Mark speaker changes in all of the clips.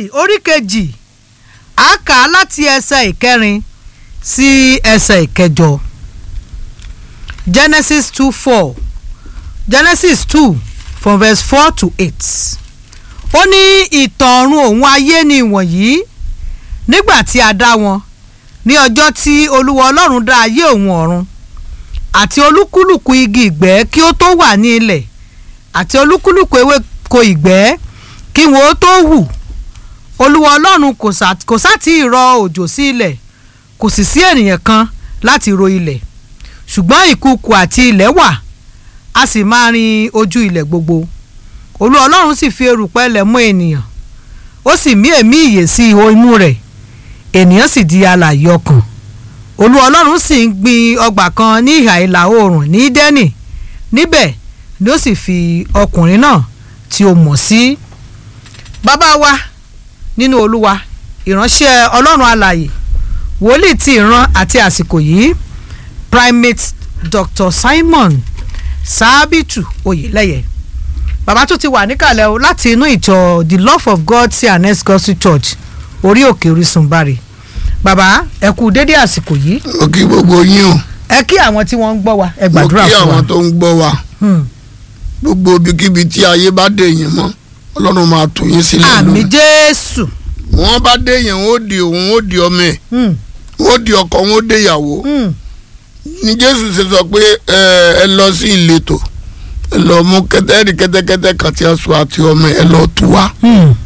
Speaker 1: orí kejì a kà á láti ẹsẹ̀ ìkẹrin sí ẹsẹ̀ ìkẹjọ genesis two four genesis two from verse four to eight ó ní ìtàn ọ̀run òun ayé ni ìwọ̀nyí nígbà tí a dá wọn ní ọjọ́ tí olúwa ọlọ́run dá ayé òun ọ̀run àti olúkúlùkù igi ìgbẹ́ kí ó tó wà ní ilẹ̀ àti olúkúlùkù ewéko ìgbẹ́ kí wọn ó tó hù olúwa ọlọ́run kò sá kò sá tí ì rọ òjò sí ilẹ̀ kò sì sí ènìyàn kan láti ro ilẹ̀ ṣùgbọ́n ìkùukù àti ilẹ̀ wà a sì máa rin ojú ilẹ̀ gbogbo olúwa ọlọ́run sì fi erùpẹ̀ lẹ̀ mọ́ ènìyàn ó sì mí èémí ìyè sí ihò imú rẹ̀ ènìyàn sì di alààyè ọkàn olúwa ọlọ́run sì ń gbin ọgbà kan ní ìhà ìlà oòrùn ní dẹ́nì níbẹ̀ ni ó sì fi ọkùnrin náà tí ó mọ̀ sí. bàbá wa nínú olúwa ìránṣẹ́ ọlọ́run alààyè wòlíì ti ìran àti àsìkò yìí primate dr simon sábìtù oyèlẹ́yẹ bàbá tó ti wà níkàlẹ̀ o láti inú ìjọ the love of god cns gospel church orí òkè orísun bari bàbá ẹ kú dédé àsìkò yìí
Speaker 2: mo kí gbogbo yín o
Speaker 1: ẹ kí àwọn tí wọ́n ń gbọ́ wa ẹ
Speaker 2: mo
Speaker 1: gbàdúrà
Speaker 2: kí
Speaker 1: fún wa
Speaker 2: àwọn tó ń gbọ́ wa
Speaker 1: Hmm.
Speaker 2: gbogbo ibikíbi tí ayé bá dé yín mọ́ ọlọ́run máa tù yín sílẹ̀
Speaker 1: àmì
Speaker 2: lónìí
Speaker 1: jésù
Speaker 2: wọ́n bá dé yín wọ́n ó di òun wọ́n ó di ọmọ ẹ̀
Speaker 1: Hmm.
Speaker 2: wọ́n ó di ọkọ wọ́n ó dé ìyàwó
Speaker 1: Hmm.
Speaker 2: ní jésù ṣe sọ pé ẹ ẹ lọ sí ìletò ẹ lọ mú kẹtẹ́rì kẹ́tẹ́kẹ́tẹ́ kan tí a sọ àti ọmọ ẹ lọ tù wá
Speaker 1: Hmm.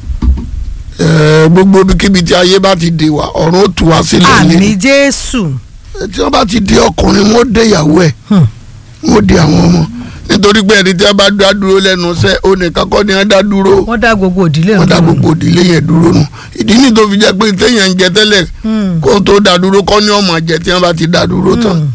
Speaker 2: ẹ gbogbo ibikíbi tí ayé bá ti dé wa ọ̀run ó tù wá sílẹ̀
Speaker 1: àmì
Speaker 2: lé
Speaker 1: jésù
Speaker 2: tí wọ́n bá ti di ọkùnrin wọ́n ó dé ìyàwó ẹ̀
Speaker 1: Hmm.
Speaker 2: wọ́n ó di àwọn ọmọ nítorí pé ẹni tí wọ́n bá dá dúró lẹ́nu iṣẹ́ onìkan kọ́ ni wọ́n dá dúró
Speaker 1: wọ́n dá gbogbo ìdílé
Speaker 2: wọ́n dá
Speaker 1: dúró.
Speaker 2: gbogbo ìdílé yẹn dúró nù ìdí ní tó fi jẹ́ pé téèyàn ń jẹ tẹ́lẹ̀
Speaker 1: Hmm.
Speaker 2: kó tó dá dúró kọ́ ni ọmọ jẹ tí wọ́n bá ti dá dúró tán
Speaker 1: Hmm.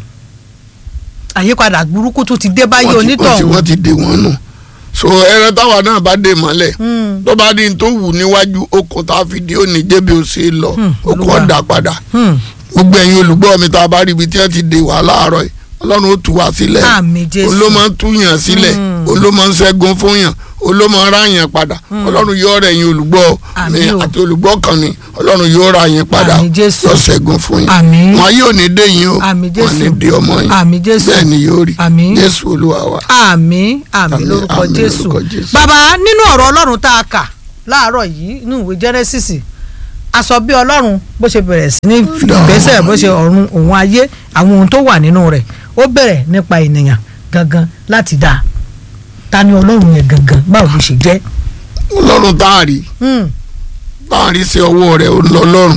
Speaker 1: àyípadà burúkú tó ti dé báyé
Speaker 2: wọ́n ti- wọ́n ti
Speaker 1: onítọ̀hún.
Speaker 2: wọ́n ti dè wọ́n nù so ẹran táwa náà bá dè mọ́lẹ̀
Speaker 1: Hmm.
Speaker 2: tó bá ní tó wù níwájú okùn tá a fi di òní jẹ́bi ó ṣe é lọ
Speaker 1: Hmm,
Speaker 2: okùn
Speaker 1: Olúwa.
Speaker 2: ọ̀dà padà
Speaker 1: Hmm.
Speaker 2: gbogbo ẹ̀yin olùgbọ́ mi tá a bá rí ibi tí wọ́n ti dè wá láàárọ̀ yìí ọlọ́run ó tú wa sílẹ̀
Speaker 1: àmì jésù
Speaker 2: òun ló máa ń túyàn sílẹ̀
Speaker 1: Mm.
Speaker 2: òun ló máa ń ṣẹ́gun fún yàn òun ló máa ń ráyàn padà ọlọ́run yóò rẹ̀ yín olùgbọ́ mi
Speaker 1: Àmín o.
Speaker 2: àti olùgbọ́ kan ni ọlọ́run yóò ra yín padà
Speaker 1: Àmín Jésù.
Speaker 2: yóò ṣẹ́gun fún yín
Speaker 1: Àmín.
Speaker 2: wọn yóò ní dé yín o
Speaker 1: Àmín
Speaker 2: wọn
Speaker 1: Jésù.
Speaker 2: ní dé ọmọ yín
Speaker 1: Àmín Jésù.
Speaker 2: bẹ́ẹ̀ ni yóò rí
Speaker 1: Àmín.
Speaker 2: jésù olúwa wa.
Speaker 1: àmì àmì
Speaker 2: Àmín,
Speaker 1: lórúkọ
Speaker 2: àmín
Speaker 1: jésù
Speaker 2: lórúkọ Jésù.
Speaker 1: bàbá nínú ọ̀rọ̀ ọlọ́run tá a kà láàárọ̀ yìí nínú ìwé genesis a sọ bí ọlọ́run bó ṣe bẹ̀rẹ̀ sí ní ìgbésẹ̀ bó ṣe ọ̀run òun ayé àwọn ohun tó wà nínú rẹ̀ ó bẹ̀rẹ̀ nípa ènìyàn gangan láti dáa ta ni ọlọ́run yẹn gangan báwo ló ṣe jẹ́
Speaker 2: ọlọ́run tá a rí
Speaker 1: Hmm,
Speaker 2: tá a rí sí ọwọ́ rẹ̀ ó lọ lọ́rùn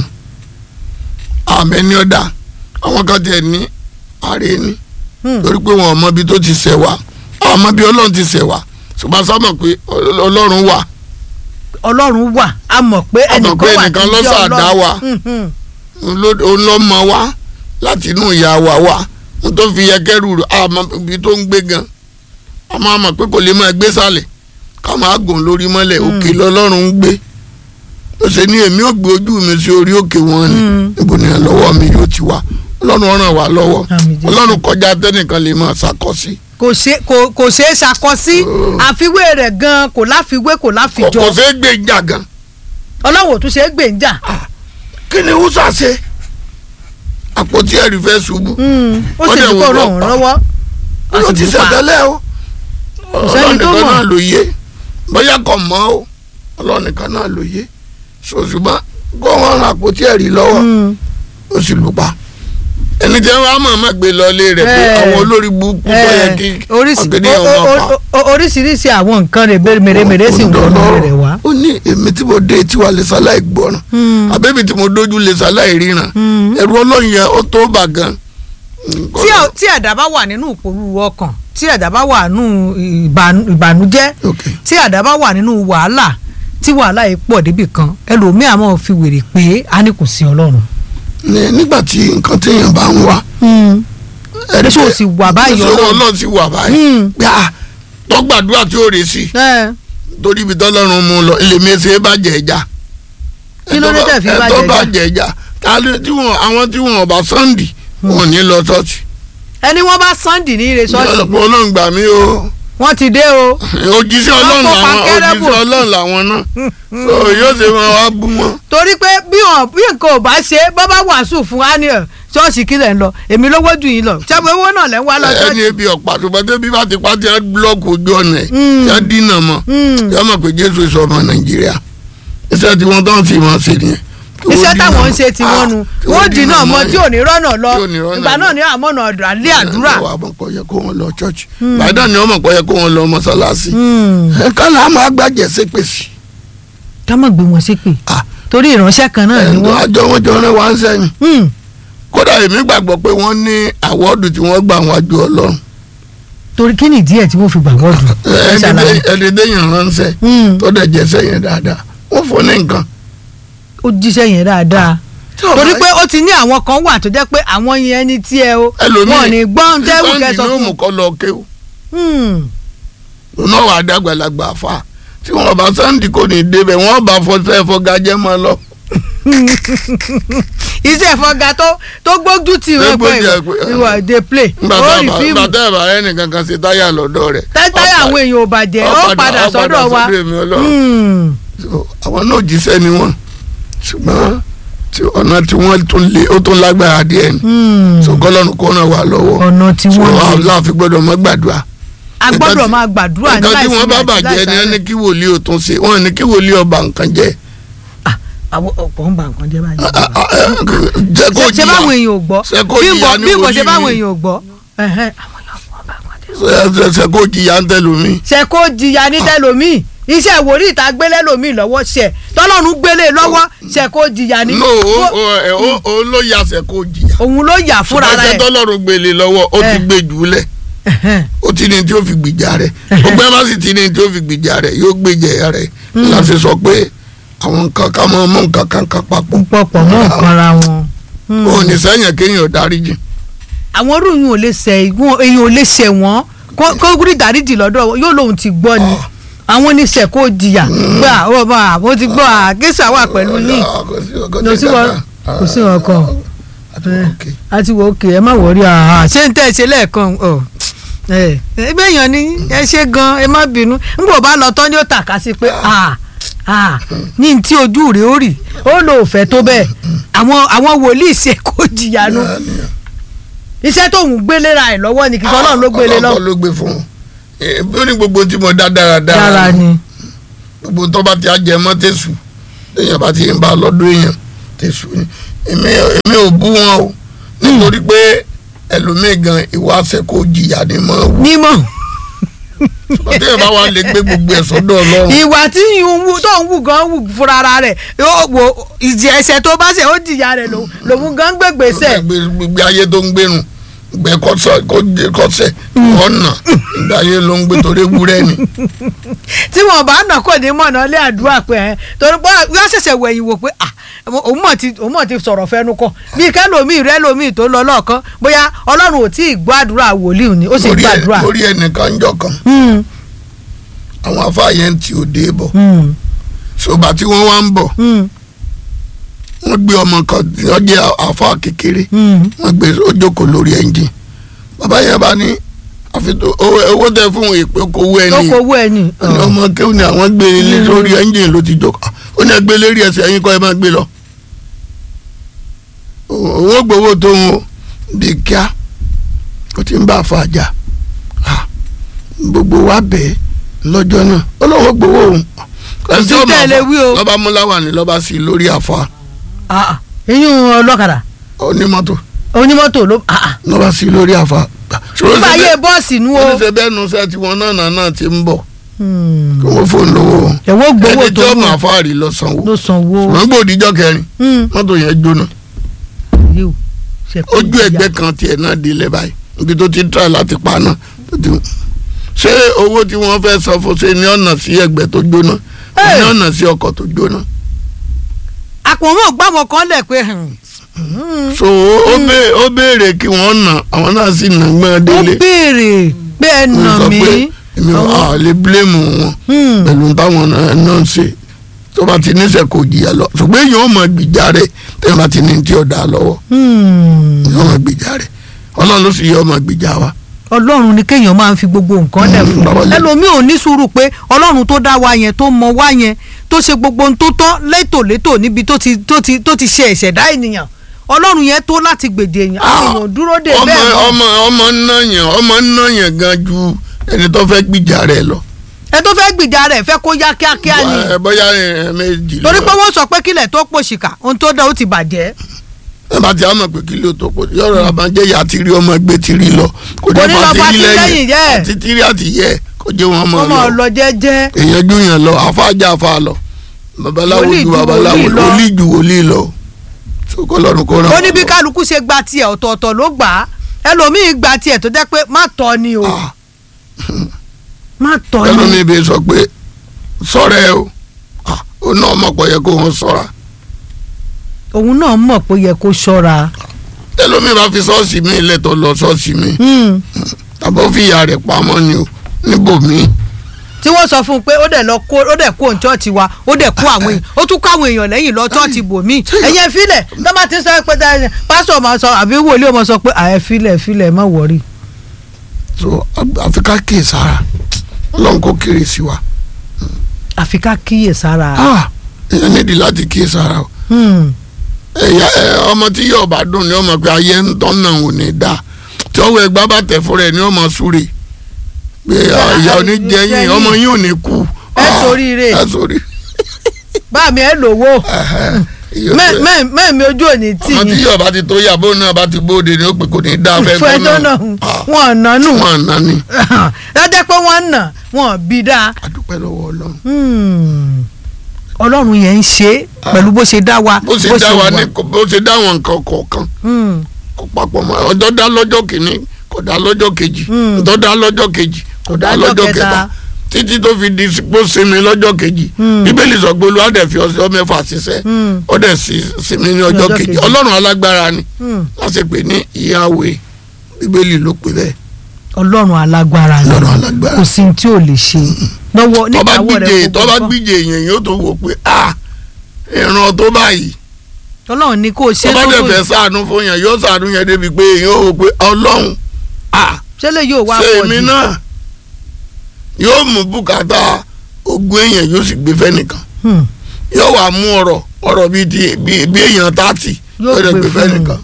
Speaker 2: àmẹ́ ní ọ̀dà àwọn kan tiẹ̀ ní ààrẹ ni
Speaker 1: hmm,
Speaker 2: torí pé wọn ò mọ ibi tó ti ṣẹ̀ wá àwọn ọmọ bí ọlọ́run ti ṣẹ̀ wá ṣùgbọ́n sábà pé ọl- ọlọ́run wà
Speaker 1: ọlọ́run wà a mọ̀ pé
Speaker 2: A mọ̀ pé
Speaker 1: ẹnìkan wà
Speaker 2: ẹnìkan
Speaker 1: tí ń
Speaker 2: ló
Speaker 1: jẹ́
Speaker 2: ṣàdá
Speaker 1: Ọlọ́run.
Speaker 2: wa.
Speaker 1: Hmm, hmm,
Speaker 2: òun ló- òun ló mọ wá láti inú ìyá wa wá wọn tó fi yẹ kẹrù àmọ́ ibi tó ń gbé gan a máa mọ̀ pé kò lè máa gbé sálẹ̀ ká máa gùn lórí mọ́lẹ̀ òkè lọ́lọ́run ń gbé ó ṣe ní èmi ò gbé ojú mi sí orí òkè wọn ni
Speaker 1: Mm.
Speaker 2: níbo ni lọ́wọ́ mi yóò ti wá ọlọ́run ràn wá lọ́wọ́
Speaker 1: Àmín Jésù.
Speaker 2: ọlọ́run kọjá tẹ́nìkan lè máa ṣàkọsí
Speaker 1: kò ṣe kò kò ṣeé ṣàkọsí àfiwé rẹ̀ gan kò láfiwé kò
Speaker 2: kò
Speaker 1: láfijọ́
Speaker 2: kò ṣeé gbé ìjà gan
Speaker 1: ọlọ́run ò tún ṣe é gbèǹjà.
Speaker 2: kí ni húṣà ṣe àpótí ẹ̀rí fẹ́ ṣubú
Speaker 1: ó
Speaker 2: Ó
Speaker 1: sì
Speaker 2: dẹ̀
Speaker 1: ní kó
Speaker 2: wò
Speaker 1: ràn
Speaker 2: lọ́pàá.
Speaker 1: wọ́n lọ́wọ́ ó
Speaker 2: ó
Speaker 1: sì
Speaker 2: ti
Speaker 1: ní pa
Speaker 2: ṣẹ̀tẹ́lẹ̀ o
Speaker 1: sẹ́ni
Speaker 2: ọlọ́run
Speaker 1: tó
Speaker 2: nìkan
Speaker 1: mọ̀.
Speaker 2: náà ló yé bóyá kò mọ̀ o ọlọ́run nìkan náà ló yé ṣùgbọ́n kó wọn ràn àpótí ẹ̀rí lọ́wọ́
Speaker 1: Mm.
Speaker 2: ó sì lù pa ẹni tí wọn á mọ̀ mọ̀ gbé lọ ilé rẹ̀ pé
Speaker 1: Eh.
Speaker 2: àwọn olórí burúkú tó yẹ kí
Speaker 1: Eh, oríṣi-
Speaker 2: ọ̀gẹ̀dẹ̀
Speaker 1: o-
Speaker 2: ọmọ
Speaker 1: o-
Speaker 2: pa
Speaker 1: o- o- oríṣiríṣi àwọn nǹkan rẹ̀ mèremère sì ń wọnú rẹ̀ wá.
Speaker 2: ó ní èmi tí mo dé tiwa lè ṣaláì gbọ́ràn
Speaker 1: Mm.
Speaker 2: àbẹ́bí tí mo dójú lè ṣaláì ríran
Speaker 1: Mm.
Speaker 2: ẹ̀rù ọlọ́run yẹn ó tó bà gan.
Speaker 1: tí ẹ- tí ẹ̀dá bá wà nínú ìpòrúurú ọkàn tí ẹ̀dá bá wà nínú ìbànú- ìbànújẹ́
Speaker 2: Ok.
Speaker 1: tí ẹ̀dá bá wà nínú wàhálà tí wàhálà yìí pọ̀ débì kan ẹlòmíà máa fi wèrè pé a ní kò sí ọlọ́run.
Speaker 2: Ní- nígbà tí nǹkan téèyàn bá ń wá ẹ̀rí
Speaker 1: Ṣé o sì wà báyìí
Speaker 2: ṣé
Speaker 1: Ọlọ́run?
Speaker 2: ọlọ́run sì wà báyìí
Speaker 1: Mm.
Speaker 2: gbà tọ́gbàdúrà tí ó rè sí
Speaker 1: ẹ
Speaker 2: torí ibi tọ́lọ́run mú un lọ ilé mi ṣe é bàjẹ́ ẹja
Speaker 1: Kí ló dé tẹ̀ fi
Speaker 2: ẹ
Speaker 1: bàjẹ́
Speaker 2: tó
Speaker 1: ẹja?
Speaker 2: bàjẹ́ ẹja ta ló- tí wọn àwọn tí wọn ọba sunday wọn ò ní lọ ṣọ́ọ̀ṣì
Speaker 1: ẹni wọ́n bá sunday ní ire ṣọ́ọ̀ṣì
Speaker 2: ọlọ́pàá ọlọ́run gbà mí o
Speaker 1: wọ́n ti dé o
Speaker 2: òjíṣẹ́ ọlọ́run
Speaker 1: kó
Speaker 2: làwọn
Speaker 1: pankẹ́rẹ́ bò.
Speaker 2: òjíṣẹ́ ọlọ́run làwọn náà so yóò ṣe wọn wá bú wọn.
Speaker 1: torí pé bí wọn bí nǹkan ò bá ṣe bọ́ bá wàásù fún wa ní ẹ̀ ṣọ́ọ̀ṣì kí lẹ̀ ń lọ èmi lówó jù yín lọ ṣẹ́gun owó náà lẹ́ ń wá lọ
Speaker 2: ẹni
Speaker 1: ṣọ́ọ̀ṣì.
Speaker 2: ebi ọ̀pá ṣùgbọ́n tẹ́bí bá ti pa tí wọ́n búlọ́ọ̀kù ojú ọ̀nà ẹ̀
Speaker 1: Mm.
Speaker 2: tí wọ́n dínà mọ́
Speaker 1: Mm.
Speaker 2: yọ mọ̀ pé jésù sọ ọmọ nàìjíríà iṣẹ́ tí wọ́n tán sì máa ṣe nìyẹn. Kí wọ́n
Speaker 1: iṣẹ́
Speaker 2: dínà
Speaker 1: táwọn ń
Speaker 2: mọ́.
Speaker 1: ṣe tí wọ́n nu
Speaker 2: Ah, kí
Speaker 1: wọ́n dínà mọ́ tí ò ní rọ́nà lọ
Speaker 2: Tí ò ní rọ́nà
Speaker 1: ìgbà
Speaker 2: lọ.
Speaker 1: náà ní àmọ́nà ọ̀dọ̀ àlẹ́ àdúrà.
Speaker 2: Ẹ wà mọ̀ pé ó yẹ kó wọn lọ church bàdá ni wọ́n mọ̀ pé ó yẹ kó wọn lọ mọ́sálásí
Speaker 1: Hmm.
Speaker 2: ẹ kálá á máa gbàjẹ́ sépèsì
Speaker 1: ká má gbé wọn ṣépè
Speaker 2: Ah.
Speaker 1: torí ìránṣẹ́ kan náà ni
Speaker 2: ẹ̀
Speaker 1: wọ́n.
Speaker 2: àjọ wọn jọ rẹ wá ń sẹ́yìn
Speaker 1: Hmm.
Speaker 2: kódà èmi gbàgbọ́ pé wọ́n ní àwọ́dù tí wọ́n gbà wọ́n ju ọlọ́run
Speaker 1: torí kí ni ìdí ẹ̀ tí wọ́n fi gbà wọ́ọ̀dù. ẹ ṣàlàyé.
Speaker 2: ẹni déyàn ránṣẹ́
Speaker 1: Hmm.
Speaker 2: tó dẹ̀ jẹ́ sẹ́yìn dáadáa wọ́n fún ní nǹkan.
Speaker 1: ó jíṣẹ́ yẹn dáadáa torí pé ó ti ní àwọn kan wà tó jẹ́ pé àwọn yẹn ní tí ẹ o
Speaker 2: ẹlòmíì
Speaker 1: wọn ò ní gbọ́n tẹ́wù
Speaker 2: sísọ́ọ̀nì
Speaker 1: kẹsàn
Speaker 2: ni ó
Speaker 1: fún
Speaker 2: mú kọ́ lọ kéwù
Speaker 1: un.
Speaker 2: lọ́nà wà dàgbàlagbà fà tí wọ́n bá sáǹdì kò ní débẹ̀ wọ́n bá fọṣẹ́ fọgajẹ́ mọ́ lọ.
Speaker 1: iṣẹ́ ìfọ̀gà tó tó gbójú tì wọ́n
Speaker 2: Gbójú
Speaker 1: pé
Speaker 2: tì ẹ pé,
Speaker 1: ìwà dey play
Speaker 2: nígbà
Speaker 1: ó
Speaker 2: tá
Speaker 1: rí
Speaker 2: a bá-
Speaker 1: fíìmù
Speaker 2: nígbà tá a bá ẹnìkan kan ṣe táyà lọ́dọ̀ rẹ̀.
Speaker 1: táyà àwọn èèyàn ò bàjẹ́ ó padà sọ́dọ̀ wa.
Speaker 2: èmi ọlọ́run.
Speaker 1: Hmm.
Speaker 2: So, àwọn náà jíṣẹ́ ni wọ́n ṣùgbọ́n tí ọ̀nà tí wọ́n tún lé ó tún lágbára díẹ̀ ni
Speaker 1: Hmm.
Speaker 2: so kọ́lọ́run kó ràn wá lọ́wọ́
Speaker 1: ọ̀nà tí
Speaker 2: so
Speaker 1: wọ́n lè
Speaker 2: láàfin gbọ́dọ̀ mọ́ gbàdúrà.
Speaker 1: a gbọ́dọ̀
Speaker 2: nǹkan tí-
Speaker 1: máa gbàdúrà ní
Speaker 2: nǹkan tí
Speaker 1: láìsí
Speaker 2: wọ́n bá
Speaker 1: àti
Speaker 2: bàjẹ́ ni
Speaker 1: láìsí
Speaker 2: ẹni kí wòlíì ò tún ṣe wọ́n ní kí wòlíì ọba nǹkan jẹ́
Speaker 1: àwọn ọ̀pọ̀ ń ba nǹkan jẹ́ báyìí.
Speaker 2: jẹ́ kó
Speaker 1: ṣe ṣe báwọn
Speaker 2: jìyà
Speaker 1: èèyàn ò gbọ́
Speaker 2: Ṣé kó
Speaker 1: bí
Speaker 2: jìyà
Speaker 1: nǹkan
Speaker 2: ní
Speaker 1: bí nǹkan ṣe
Speaker 2: wòlíì
Speaker 1: báwọn
Speaker 2: ni?
Speaker 1: èèyàn ò gbọ́ ẹ̀hẹ́n, àwọn èèyàn ò bá nǹkan jẹ́.
Speaker 2: Ṣé- ṣé- ṣé kó jìyà ń tẹlómi.
Speaker 1: ṣe kó jìyà ní tẹlómìn iṣẹ́ ìwòrí ìta gbélé lómi lọ́wọ́ ṣe tọ́lọ́run gbélé lọ́wọ́ ṣe kó jìyà ní.
Speaker 2: no o- o- ẹ- o- o ló yà ṣe kó jìyà.
Speaker 1: òun ló yà fúnra
Speaker 2: ṣùgbọ́n ṣe
Speaker 1: rẹ̀.
Speaker 2: tọ́lọ́run gbélé lọ́wọ́ ó ti
Speaker 1: Eh.
Speaker 2: gbé jùlẹ̀
Speaker 1: Ẹ̀hẹ́n.
Speaker 2: ó ti ní tí ó fi gbìjà rẹ̀ gbogbo ẹ bá sì ti ní tí ó fi gbìjà rẹ̀ yóò gbèjẹ rẹ̀ láti sọ pé àwọn nǹkan ká máa mú nǹkan kan kan papọ̀
Speaker 1: pọ̀pọ̀ mọ́ nǹkan ra wọn. Hmm.
Speaker 2: ó ní sẹ́yìn kéèyàn dáríjì
Speaker 1: àwọn orúyìn ò lè ṣe ìwọ̀n èyàn ò lè ṣe wọ́n kó kó rí dáríjì lọ́dọ̀ wọn, yóò lóun ti gbọ́ ni àwọn oníṣẹ́ kó jìyà pé àwọn ọba àwọn ti gbọ́ àgẹ́sà wà pẹ̀lú yín lọ sí wọn kò sí wọn kan àti wò ókè ẹ má wọrí àhà ṣé ń tẹ́ ẹ ṣe lẹ́ẹ̀kan ọ ẹ ẹgbẹ́ èèyàn ni ẹ ṣe gan ẹ má bínú n kò bá lọ tán ni ó tàka sí pé à à ní tí ojú rẹ̀ ó rì ó lò fẹ́ tó bẹ́ẹ̀ àwọn àwọn wòlíì ṣe kó jìyà nu iṣẹ́ tóun gbélé ra ẹ̀ lọ́wọ́ ni kì í sọ ọlọ́run ló gbélé lọ.
Speaker 2: ọlọ́run ló gbé fún un Eh, ó ní gbogbo tí mo dá dáradára
Speaker 1: dára ni.
Speaker 2: gbogbo tó bá ti á jẹ mọ́ tẹ̀sù téèyàn bá ti ń bá lọ́dún èèyàn tẹ̀sù ni èmi èmi ò bú wọn o nítorí pé ẹlòmíì gan ìwà àṣẹ kò jìyà ni mọ́ wù
Speaker 1: nímọ̀
Speaker 2: téèyàn bá wà lè gbé gbogbo ẹ̀ sọ́dọ̀ ọlọ́run
Speaker 1: ìwà tí ìhun wù tó ń wù gan wù fúnra ara rẹ̀ yóò wo ìjì ẹsẹ̀ tó bá ṣe ó jìyà rẹ̀ lòun lòun gan gbègbèsẹ̀.
Speaker 2: gbogbo ayé tó ń gbénu gbẹ kọsẹ̀ kọsẹ̀ ọ̀nà ìgbà ayé ló ń gbé torí ewúrẹ́ ni
Speaker 1: tí wọn bá nà kò ní mọ̀nà lé àdúrà pé ẹ torí pé yóò ṣẹ̀ṣẹ̀ wẹ̀yìn wò pé à òun mọ̀ ti òun mọ̀ ti sọ̀rọ̀ fẹ́nu kọ bíi kẹ́lòmíì rẹ́lòmíì tó lọ lọ́ọ̀kan bóyá ọlọ́run ò tí ì gbọ́ àdúrà wòlíì ni ó sì
Speaker 2: lórí ẹ-
Speaker 1: gbàdúrà.
Speaker 2: lórí ẹnìkan jọ kan
Speaker 1: Hmm,
Speaker 2: àwọn afáàyè ti òde bọ̀
Speaker 1: hmm,
Speaker 2: ṣùgbọ́n tí wọ́n wá ń bọ̀
Speaker 1: hmm,
Speaker 2: wọ́n gbé ọmọ kan tí wọ́n jẹ́ àfa kékeré
Speaker 1: hmm.
Speaker 2: wọ́n gbé ó jókòó lórí ẹ́ńjìn bàbá yẹn bá ní àfi tó owó owó tẹ fún ìpè kówó
Speaker 1: tó
Speaker 2: ẹni
Speaker 1: kọ owó ẹ ní.
Speaker 2: ó ní ọmọ kéwù ni àwọn gbé lé lórí ẹ́ńjìn ló ti jókòó ó ní ẹgbẹ́ lérí ẹsẹ̀ ẹ̀yin kọ́ ẹ máa gbé lọ. owó gbowó tó ń wo di kíá ó ti ń bá a fa àjà Ah, gbogbo wa bẹ́ẹ̀ lọ́jọ́ náà ó lọ́wọ́ gbowó òun.
Speaker 1: Kò sí tẹ́lẹ̀ wí o.
Speaker 2: lọ́ba múláwà ní lọ́ba sí lórí àfa
Speaker 1: Ah, ah. eyín ọlọ́kadà
Speaker 2: onímọ́tò
Speaker 1: onímọ́tò ló. ah, ah.
Speaker 2: lọ́ba sí lórí àfa.
Speaker 1: nígbà ayé bọ́ọ̀sì nu o.
Speaker 2: ó ní ṣe bẹ́ẹ̀ nu sẹ́ tí wọn náà náà náà ti ń bọ̀
Speaker 1: Hmm.
Speaker 2: kí wọ́n fóun lówó
Speaker 1: ẹ̀wọ́ gbowó
Speaker 2: ẹni tí
Speaker 1: tó
Speaker 2: ó
Speaker 1: mú
Speaker 2: máa fáàrí lọ sanwó
Speaker 1: ló sanwó.
Speaker 2: ṣùgbọ́n gbòdìjọ́ kẹrin
Speaker 1: Hmm.
Speaker 2: mọ́tò yẹn jóná
Speaker 1: yíò ṣe kó
Speaker 2: ojú
Speaker 1: jìyà.
Speaker 2: ẹgbẹ́ kan tiẹ̀ náà di ilẹ̀ báyìí ibi tó ti ń tà láti pa náà tó ti- ṣé owó tí wọ́n fẹ́ san fún ṣe ní ọ̀nà sí ẹgbẹ́ tó jóná
Speaker 1: Hey!
Speaker 2: ní ọ̀nà sí ọkọ̀ tó jóná
Speaker 1: àpòmọ́ gbàmọ̀ kan lẹ̀ pé hmm,
Speaker 2: so ó bẹ́- ó béèrè kí wọ́n nà àwọn náà sì nà gbọ́n
Speaker 1: ó
Speaker 2: délé
Speaker 1: béèrè pé ẹ
Speaker 2: Mo
Speaker 1: nà
Speaker 2: sọ
Speaker 1: mí.
Speaker 2: pé èmi ò à lè bílẹ̀mù wọn
Speaker 1: Hmm.
Speaker 2: pẹ̀lú táwọn náà náà ń ṣe tó bá ti níṣẹ́ kò jìyà lọ ṣùgbọ́n èèyàn ò mọ gbìjà rẹ̀ tẹ́lẹ̀ bá ti ní tí ò dá lọ́wọ́
Speaker 1: Hmm.
Speaker 2: èèyàn ò mọ gbìjà rẹ̀ ọlọ́run ló sì yọ ọmọ gbìjà wa
Speaker 1: ọlọ́run ni kéèyàn máa ń fi gbogbo nǹkan lẹ̀ fún
Speaker 2: bàbá lẹ-
Speaker 1: ẹlòmíì ò ní sùúrù pé ọlọ́run tó dá wa yẹn tó mọ wa yẹn tó ṣe gbogbo ohun tó tọ́ létòlétò níbi tó ti tó ti tó ti ṣe ìṣẹ̀dá ènìyàn ọlọ́run yẹn tó láti gbèdè èèyàn àwọn èèyàn ò dúró dè
Speaker 2: ọmọ
Speaker 1: bẹ́ẹ̀ mọ́.
Speaker 2: ọmọ ọmọ náyàn ọmọ náyàn gan ju ẹni tó fẹ́ gbìjà rẹ̀ lọ.
Speaker 1: ẹ tó fẹ́ gbìjà rẹ̀ fẹ́ kó yá kíákíá ni
Speaker 2: Ẹ bóyá ẹ méjì
Speaker 1: torí pé
Speaker 2: lọ.
Speaker 1: wọ́n sọ pé kílẹ̀ tó pòṣìkà ohun tó dá ó ti bàjẹ́
Speaker 2: ẹ bá ti á mọ̀ pé kí ló tó pọ̀ yọ̀rọ̀ àbájẹ́ ìyá ti rí ọmọ ẹgbẹ́ ti rí lọ kò
Speaker 1: Kò ní lọ
Speaker 2: fa
Speaker 1: fa
Speaker 2: ti
Speaker 1: ti
Speaker 2: rí
Speaker 1: lẹ́yìn yẹ́.
Speaker 2: àti ti rí àti yẹ kò jẹ́ wọn mọ̀
Speaker 1: wọ́n máa
Speaker 2: lọ
Speaker 1: lọ jẹ́jẹ́
Speaker 2: èèyàn ju yàn lọ àfáàjà àfa lọ babaláwo
Speaker 1: Wòlíì
Speaker 2: ju
Speaker 1: ju
Speaker 2: babaláwo
Speaker 1: wòlíì lọ.
Speaker 2: wòlíì ju wòlíì lọ sókò lọ́run kó ràn
Speaker 1: ó ní
Speaker 2: wá
Speaker 1: bí
Speaker 2: lọ.
Speaker 1: kálukú ṣe gba tiẹ̀ ọ̀tọ̀ọ̀tọ̀ ló gbà á ẹlòmíì gba tiẹ̀ tó jẹ́ pé má tọ́ ni o
Speaker 2: Ah,
Speaker 1: má tọ́ ni
Speaker 2: ẹlòmíì bẹ sọ pé sọ̀rọ̀ ẹ o Ah, ó náà mọ̀ pọ̀ yẹ kó wọn sọ̀ra
Speaker 1: òun náà mọ̀ pé ó yẹ kó ṣọ́ra.
Speaker 2: ẹlòmíì bá fi ṣọ́ọ̀ṣì mi lẹ́tọ̀ lọ ṣọ́ọ̀ṣì mi
Speaker 1: Hmm.
Speaker 2: tàbí ó fi ìyá rẹ̀ pamọ́ ni o níbòmíì
Speaker 1: tí wọ́n sọ fún un pé ó dẹ̀ lọ kó ó dẹ̀ kó òun chọ́ọ̀chì wa ó dẹ̀ kó àwọn èèyàn ó tún kó àwọn èèyàn lẹ́yìn lọ chọ́ọ̀chì bòmíì ẹ̀yẹ filẹ̀ tó bá ti sọ pé dáa- pásítọ̀ máa sọ àbí wòlíì máa sọ pé àyẹ filẹ̀ filẹ̀ má wọ̀rí.
Speaker 2: so àfi ká kíyè sára ọlọ́run kó kéré sí wa
Speaker 1: àfi ká kíyè sára.
Speaker 2: Ah, èèyàn nídìí láti kíyè sára o
Speaker 1: Hmm.
Speaker 2: ẹ̀yà ẹ̀, ọmọ tí yóò bá dùn ni ọmọ pé ayé ń tọ́ náà ò ní dá tí ọwọ́ ẹgbẹ́ bá tẹ̀ fúnra ẹ̀ ní ọmọ súre pé ìyá oníjẹyìn ọmọ yín ò ní kú
Speaker 1: Ẹ ṣoríire.
Speaker 2: ẹ sórí
Speaker 1: bá mi ẹ lówó mẹ́ẹ̀mí ojú òní tì
Speaker 2: ọmọ tí
Speaker 1: yín
Speaker 2: yóò bá ti tó yàbọ̀ náà bá ti bóde ni ó pè kò ní dá fẹ́
Speaker 1: fún ẹ tó nà wọn nà nù
Speaker 2: wọn àná ni
Speaker 1: lọ́jọ́ pé wọ́n nà wọ́n bí dáa.
Speaker 2: adúpẹ́ lọ́wọ́ ọlọ́run
Speaker 1: Hmm. ọlọ́run yẹn ń ṣe pẹ̀lú bó ṣe dá wa
Speaker 2: bó ṣe dá wa ní bó ṣe dá àwọn nǹkan kọ̀ọ̀kan
Speaker 1: Hmm.
Speaker 2: kó papọ̀ mọ́ ọjọ́ dá lọ́jọ́ kìíní kò dá lọ́jọ́ kejì
Speaker 1: Mm.
Speaker 2: ọjọ́ dá lọ́jọ́ kejì kò dá lọ́jọ́ kẹta títí tó fi di pé ó sinmi lọ́jọ́ kejì
Speaker 1: Mm.
Speaker 2: bíbélì sọ pé olúwa dẹ̀ fi ọjọ́ mẹ́fà ṣiṣẹ́
Speaker 1: Mm.
Speaker 2: ó dẹ̀ sì sinmi ní ọjọ́
Speaker 1: Ọjọ́
Speaker 2: kejì
Speaker 1: kejì.
Speaker 2: ọlọ́run alágbára ni
Speaker 1: Hmm.
Speaker 2: wọ́n sì pè ní ìyáwé bíbélì ló pè bẹ́ẹ̀
Speaker 1: ọlọ́run alágbára ni
Speaker 2: ọlọ́run alágbára
Speaker 1: kò sí ohun tí ò lè ṣe lọ́wọ́
Speaker 2: tọ́ba
Speaker 1: nígbàwọ́
Speaker 2: gbíje
Speaker 1: rẹ̀
Speaker 2: tọ́ba gbíje èèyàn yóò tó wò pé ah ìran tó báyìí
Speaker 1: ọlọ́run ní kó o ṣe
Speaker 2: tọ́ba dẹ̀
Speaker 1: lọ́wọ́
Speaker 2: fẹ́ ṣàánú fún yẹn yóò ṣàánú yẹn débi pé èèyàn ó wò pé ọlọ́run ah
Speaker 1: ṣé lè yóò wá
Speaker 2: ṣe
Speaker 1: pọ̀
Speaker 2: èmi
Speaker 1: jù
Speaker 2: náà yóò mú bùkátà ogún èèyàn yóò sì gbé fẹ́nìkan
Speaker 1: Hmm.
Speaker 2: yóò wá mú ọ̀rọ̀ ọ̀rọ̀ bíi ti bíi bí èèyàn tààtì
Speaker 1: Yóò
Speaker 2: yóò dẹ̀
Speaker 1: gbé
Speaker 2: gbé
Speaker 1: fún un.
Speaker 2: fẹ́nìkan.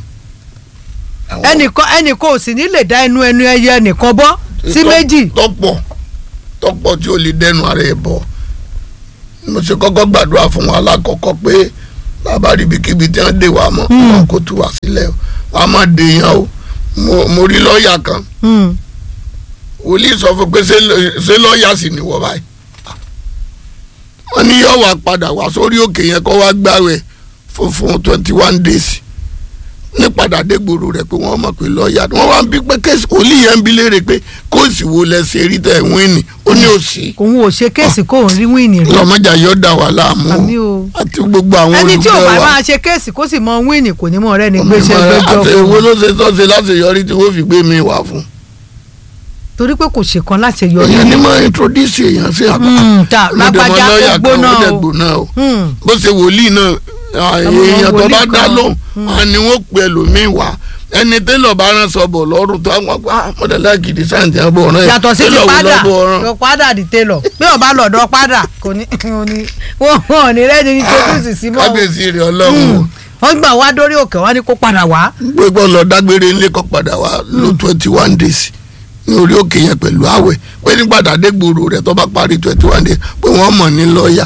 Speaker 1: ẹnìkan ẹnìkan ò sì ní lè dá ẹnu ẹnu ẹyẹ ẹnìkan bọ́ sí
Speaker 2: Tọ́-
Speaker 1: méjì
Speaker 2: tọ́pọ̀ tọ́pọ̀ tí ó lè dẹnu ara ẹ̀ bọ̀ mo ṣe kọ́kọ́ gbàdúrà fún wọn alákọ̀ọ́kọ́ pé bàbá ríbikíbi tí wọ́n dé wa mọ́
Speaker 1: Hmm.
Speaker 2: wọn kò tú wa sílẹ̀ o wọn a máa dè yàn o mo mo rí lọ́ọ̀yà kan
Speaker 1: Hmm.
Speaker 2: wòlíì sọ fún pé ṣé lọ- ṣé lọ́ọ̀yà sì ni wọ́n báyìí wọ́n ní yóò wá padà wá sórí òkè yẹn kó wá gbàwẹ̀ fún fún twenty one days ní padà dé gbòòrò rẹ̀ pé wọ́n mọ̀ pé lọ́ọ̀yà ni wọ́n wá ń bí pé kéésì wòlíì yẹn ń bí léèrè pé kóòsì wo lẹ ṣe rí tẹ̀ wíìnì ó ní òsì
Speaker 1: òun ò ṣe kéèsì kó òun rí wíìnì rí
Speaker 2: lọ́mọjà yóò dà wá láàmú
Speaker 1: àmì o
Speaker 2: àti gbogbo àwọn
Speaker 1: ẹni tí ò
Speaker 2: olùgbé
Speaker 1: bá
Speaker 2: wa
Speaker 1: máa ṣe kéèsì kó sì mọ wíìnì kò ní mọ ọ̀rẹ́ ni gbéṣẹ́ gbẹ́jọ́
Speaker 2: àti
Speaker 1: fún
Speaker 2: èwo
Speaker 1: un
Speaker 2: ló ṣe tọ́sí láti yọrí tí wọ́n fi gbé mi wá fún
Speaker 1: torí pé kò ṣe kan láti yọrí
Speaker 2: èèyàn ní máa introduce èèyàn sí àbá
Speaker 1: Hmm, ta lágbájá ó gbóná
Speaker 2: ó dẹ̀
Speaker 1: o
Speaker 2: gbóná o
Speaker 1: Hmm.
Speaker 2: bó ṣe wòlíì náà à,
Speaker 1: Àwọn
Speaker 2: èèyàn tó
Speaker 1: wòlíì
Speaker 2: bá dá
Speaker 1: kan.
Speaker 2: lóhùn à ní wọ́n pè ẹlòmíín wá ẹni tẹ́lọ̀ bá rán sọ̀bọ̀ lọ́rùn tó àwọn àgbà mọ̀dàlá gidi sáǹtì àbọ̀ ọ̀ràn
Speaker 1: yàtọ̀ sí ti
Speaker 2: tẹ́lọ̀ wò
Speaker 1: padà
Speaker 2: lọ́bọ̀ ọ̀ràn
Speaker 1: yọ padà di télọ̀ bí ọba lọ́dọ̀ padà kò ní kò ní wọ́n wọ́n ní rẹ́ni ní tókùsì sí mọ́ o.
Speaker 2: kábíyèsí rẹ̀ ọlọ́run o.
Speaker 1: Hmm. wọ́n gbà wá dórí òkè wọ́n ní kó padà wá.
Speaker 2: gbogbo lọ dágbére ńlẹ kọ padà wá ló twenty one days ní orí òkè yẹn pẹ̀lú àwẹ̀ pé ní padà dé gbòòrò rẹ̀ tó bá parí twenty one days pé wọ́n mọ̀ ní lọ́ọ̀yà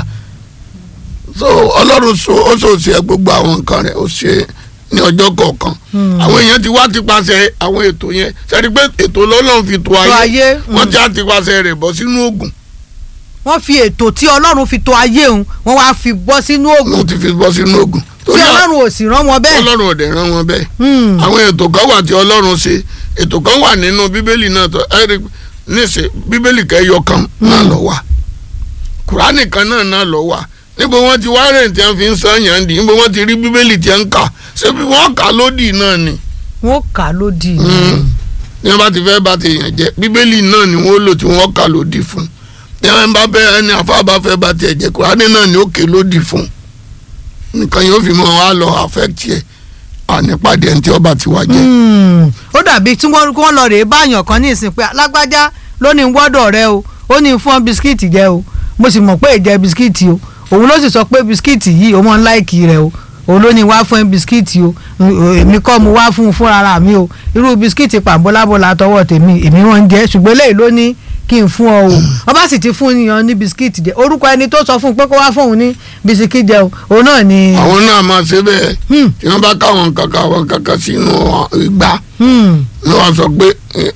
Speaker 2: so ọlọ́run so ó so ṣe gbogbo àwọn nǹkan rẹ̀ ó ṣe ní ọjọ́ kọ̀ọ̀kan àwọn èèyàn ti wá ti paṣẹ àwọn ètò yẹn sẹ́ni pé ètò lọ́lọ́run fi tó
Speaker 1: tó
Speaker 2: ayé
Speaker 1: ayé
Speaker 2: wọ́n ti á ti paṣẹ rẹ̀ bọ́ sínú ògùn
Speaker 1: wọ́n fi ètò tí ọlọ́run fi tó ayé òun wọ́n wá fi bọ́ sínú ògùn
Speaker 2: wọ́n ti fi bọ́ sínú ògùn
Speaker 1: tí ọlọ́run ò sì rán wọn bẹ́ẹ̀.
Speaker 2: ọlọ́run ò dẹ̀ rán wọn bẹ́ẹ̀
Speaker 1: Hmm.
Speaker 2: àwọn ètò kan wà tí ọlọ́run ṣe ètò kan wà nínú bíbélì náà tó ẹ̀rí níṣẹ́ bíbélì kẹyọ kan náà lọ wà kùránì kan náà náà lọ wà níbo wọ́n ti wá rẹ̀ tí wọ́n fi ń sọ yàn dì níbo wọ́n ti rí bíbélì tí wọ́n ń kà ṣé bí wọ́n kà lódì náà ni
Speaker 1: wọ́n kà á lódì.
Speaker 2: Mm. ní wọ́n bá ti fẹ́ bá ti yàn jẹ́ bíbélì náà ni wọ́n lò tí wọ́n kà lódì fún ní wọ́n bá fẹ́ ẹni àfa bá fẹ́ bá tiẹ̀ jẹ́ kùránì náà ni ó ké lódì fún nìkan yóò fi mọ́ wa lọ affect yẹ ànípàdé ẹni tí ọba ti wá jẹ.
Speaker 1: Hmm. ó dàbí tí wọ́n wọ́n lọ rèé báyàn kan ní ìsìn pé alágbájá ló ní wọ́dọ̀ rẹ o ó ní fún ọ bisikíìtì jẹ o mo sì mọ̀ pé ìjẹ bisikíìtì o òun ló sì sọ pé bisikíìtì yìí ó mọ̀ ń láìkì rẹ o òun ló ní wá fún ẹ bisikíìtì o èmi kọ́ mu wá fún un fúnra mi o irú bisikíìtì pàbọ́lábọ́lá tọwọ́ tèmi èmi wọ́n ń jẹ ṣùgbọ́n eléyìí ló ní kí n fún ọ o ọba sì ti fún yan ní bisikíìtì jẹ orúkọ ẹni tó sọ fún un pé kó wá fún òun ní bisikíìtì jẹ o òun náà ni.
Speaker 2: àwọn náà máa ṣe bẹ́ẹ̀
Speaker 1: Hmm.
Speaker 2: tí wọ́n bá káwọn kankan àwọn kankan sínú ìgbà
Speaker 1: Hmm.
Speaker 2: ní wọ́n sọ pé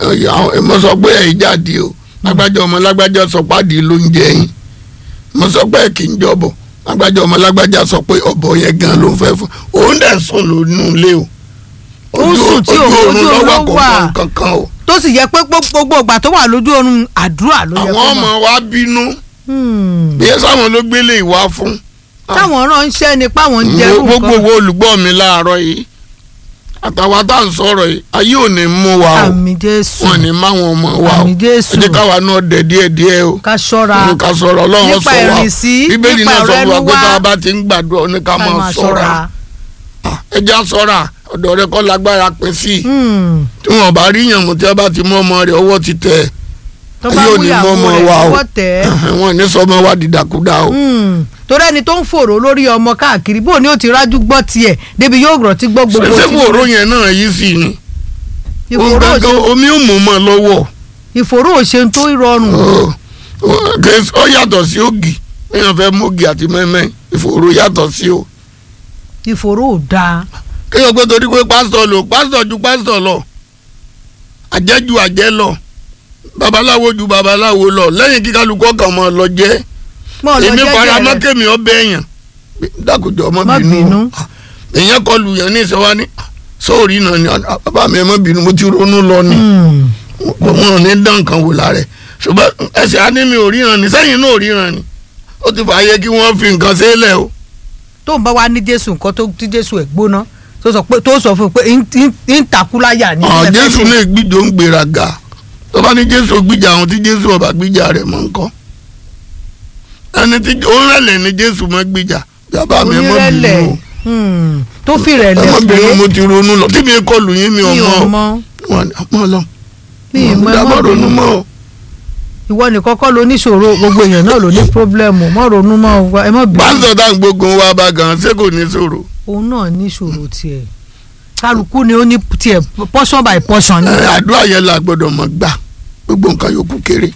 Speaker 2: mo sọ pé ẹ̀yin jáde o lágbájá ọmọ lágbájá sọ pàdé ló ń jẹ yín mo sọ pé kì í jọbọ lágbájá ọmọ lágbájá sọ pé ọ̀bọ yẹn gan ló ń fẹ́ fún òun dẹ̀ sùn lónú ilé o
Speaker 1: Ó ń sùn tí òun-
Speaker 2: oorun
Speaker 1: ojú oorun
Speaker 2: lọ́wọ́ kò
Speaker 1: wà.
Speaker 2: mọ kankan o
Speaker 1: tó sì yẹ pé gbogbo ìgbà tó wà lójú oorun àdúrà ló yẹ
Speaker 2: àwọn
Speaker 1: kó
Speaker 2: ọmọ
Speaker 1: mọ̀.
Speaker 2: wa bínú
Speaker 1: Hmm.
Speaker 2: bí ẹ sáwọn ló gbélé ìwà fún
Speaker 1: táwọn ránṣẹ́ ni páwọn ń jẹ́rú
Speaker 2: gbogbo
Speaker 1: nǹkan
Speaker 2: wo olùgbọ́ mi láàárọ̀ yìí àtàwọn tá à ń sọ̀rọ̀ yìí ayé ò ní mú wa o
Speaker 1: àmì jésù
Speaker 2: wọn ní máwọn ọmọ wa o
Speaker 1: àmì jésù
Speaker 2: ẹ jẹ́ káwa náà dẹ̀ díẹ̀ díẹ̀ o
Speaker 1: ká ṣọ́ra
Speaker 2: ká sọ̀rọ̀ ọlọ́run
Speaker 1: nípa
Speaker 2: sọ wa
Speaker 1: ìrìnsí,
Speaker 2: bíbélì
Speaker 1: nípa
Speaker 2: náà sọ fún wa
Speaker 1: ọ̀rẹ́nu
Speaker 2: pé tá a
Speaker 1: wa.
Speaker 2: bá ti ń gbàdúrà ní ká
Speaker 1: ká
Speaker 2: máa
Speaker 1: máa
Speaker 2: sọ̀ra
Speaker 1: ṣọ́ra.
Speaker 2: ẹ já sọ̀ra ọ̀dọ̀ rẹ kọ́ lágbára pín sí i
Speaker 1: Hmm.
Speaker 2: tí wọn bá rí yànmù tí a bá ti mú ọmọ rẹ ọwọ́ ti tẹ̀
Speaker 1: tó bá
Speaker 2: ayé ò
Speaker 1: mú
Speaker 2: ní
Speaker 1: ìyàwó
Speaker 2: mọ́ ọmọ
Speaker 1: rẹ̀
Speaker 2: wa o
Speaker 1: lọ́wọ́ tẹ̀ ẹ́
Speaker 2: wọn ní sọmọ wa dìdàkudà o
Speaker 1: Hmm. torí ẹni tó ń fòrò lórí ọmọ káàkiri bó ni ó ti rájú gbọ́ tiẹ̀ débi yóò rọ̀ tí gbọ́ gbogbo
Speaker 2: ṣẹṣẹ
Speaker 1: tí-
Speaker 2: fòró yẹn náà yìí sì ni òun
Speaker 1: ìfòró
Speaker 2: gangan
Speaker 1: òṣè-
Speaker 2: omi ò mú mọ́ lọ́wọ́.
Speaker 1: ìfòró òṣè tó rọrùn
Speaker 2: Ó- ó- kè- ó yàtọ̀ sí ògì èèyàn fẹ́ mú ògì àti mẹ́mẹ́ ìfòró yàtọ̀ sí o.
Speaker 1: ìfòró ò dáa
Speaker 2: kéèyàn pé torí pé pásítọ̀ lò pásítọ̀ ju pásítọ̀ lọ àjẹ́ ju àjẹ́ lọ babaláwo ju babaláwo lọ lẹ́yìn kí kálukú ọkàn mọ́ lọ jẹ́
Speaker 1: mọ́ ọ lọ
Speaker 2: èmi fara
Speaker 1: jẹ́jẹ́
Speaker 2: mọ́
Speaker 1: rẹ̀
Speaker 2: kémi ọbẹ̀ èèyàn dákòjọ́ ọmọ
Speaker 1: Má
Speaker 2: bínú
Speaker 1: bínú.
Speaker 2: èèyàn kọlu yẹn ní ìṣẹ́wá ní sóòrì náà ni "Ah, bàbá mi ẹ má bínú mo ti ronú lọ ni
Speaker 1: Hmm.
Speaker 2: wọn ò ní dán nǹkan wò lára ẹ̀ ṣùgbọ́n ẹsẹ̀ á ní mi ò ríran ni sẹ́yìn náà ò ríran ni ó ti fààyè kí wọ́n fi nǹkan sílẹ̀ o.
Speaker 1: tó ń bá wa ní jésù nǹkan tó tí jésù ẹ̀ gbóná tó sọ pé tó sọ fún un pé ń- ń ń takúláyà ní
Speaker 2: ọ̀
Speaker 1: ilẹ̀
Speaker 2: jésù
Speaker 1: fẹ́ ṣe.
Speaker 2: lè gbìjọ ń gbéraga tó bá ní jésù gbìjà àwọn tí jésù ọba gbìjà rẹ̀ mọ́ nǹkan ẹni tí ó rẹ̀lẹ̀ ní jésù mọ́ gbìjà bàbá mi ẹ mọ́ bínú
Speaker 1: onírẹ̀lẹ̀
Speaker 2: o
Speaker 1: hmm, tó fi
Speaker 2: ẹ
Speaker 1: rẹ̀lẹ̀
Speaker 2: mọ́ bínú
Speaker 1: pé
Speaker 2: mo ti ronú lọ tí mi kọlù yín mi ò
Speaker 1: mi ò
Speaker 2: mọ̀
Speaker 1: mọ
Speaker 2: wọn ni ọmọ lọ
Speaker 1: mi ì mọ ẹ
Speaker 2: dábọ̀
Speaker 1: mọ́
Speaker 2: ronú
Speaker 1: bínú.
Speaker 2: mọ́ o.
Speaker 1: ìwọ nìkan kọ́ ló níṣòro gbogbo èèyàn náà ló ní pírọ́blẹ́mù mọ́ ronú mọ́ o, ẹ mọ́ bínú
Speaker 2: pásítọ̀ tá à ń gbógun wa bá gan ṣé kò ní sọ̀rọ̀
Speaker 1: òun náà níṣòro tiẹ̀ kálukú ni ó ní tiẹ̀ portion by portion ni.
Speaker 2: ẹ, àdúrà yẹn la gbọ́dọ̀ mọ̀ gbà gbogbo nǹkan yòókù kéré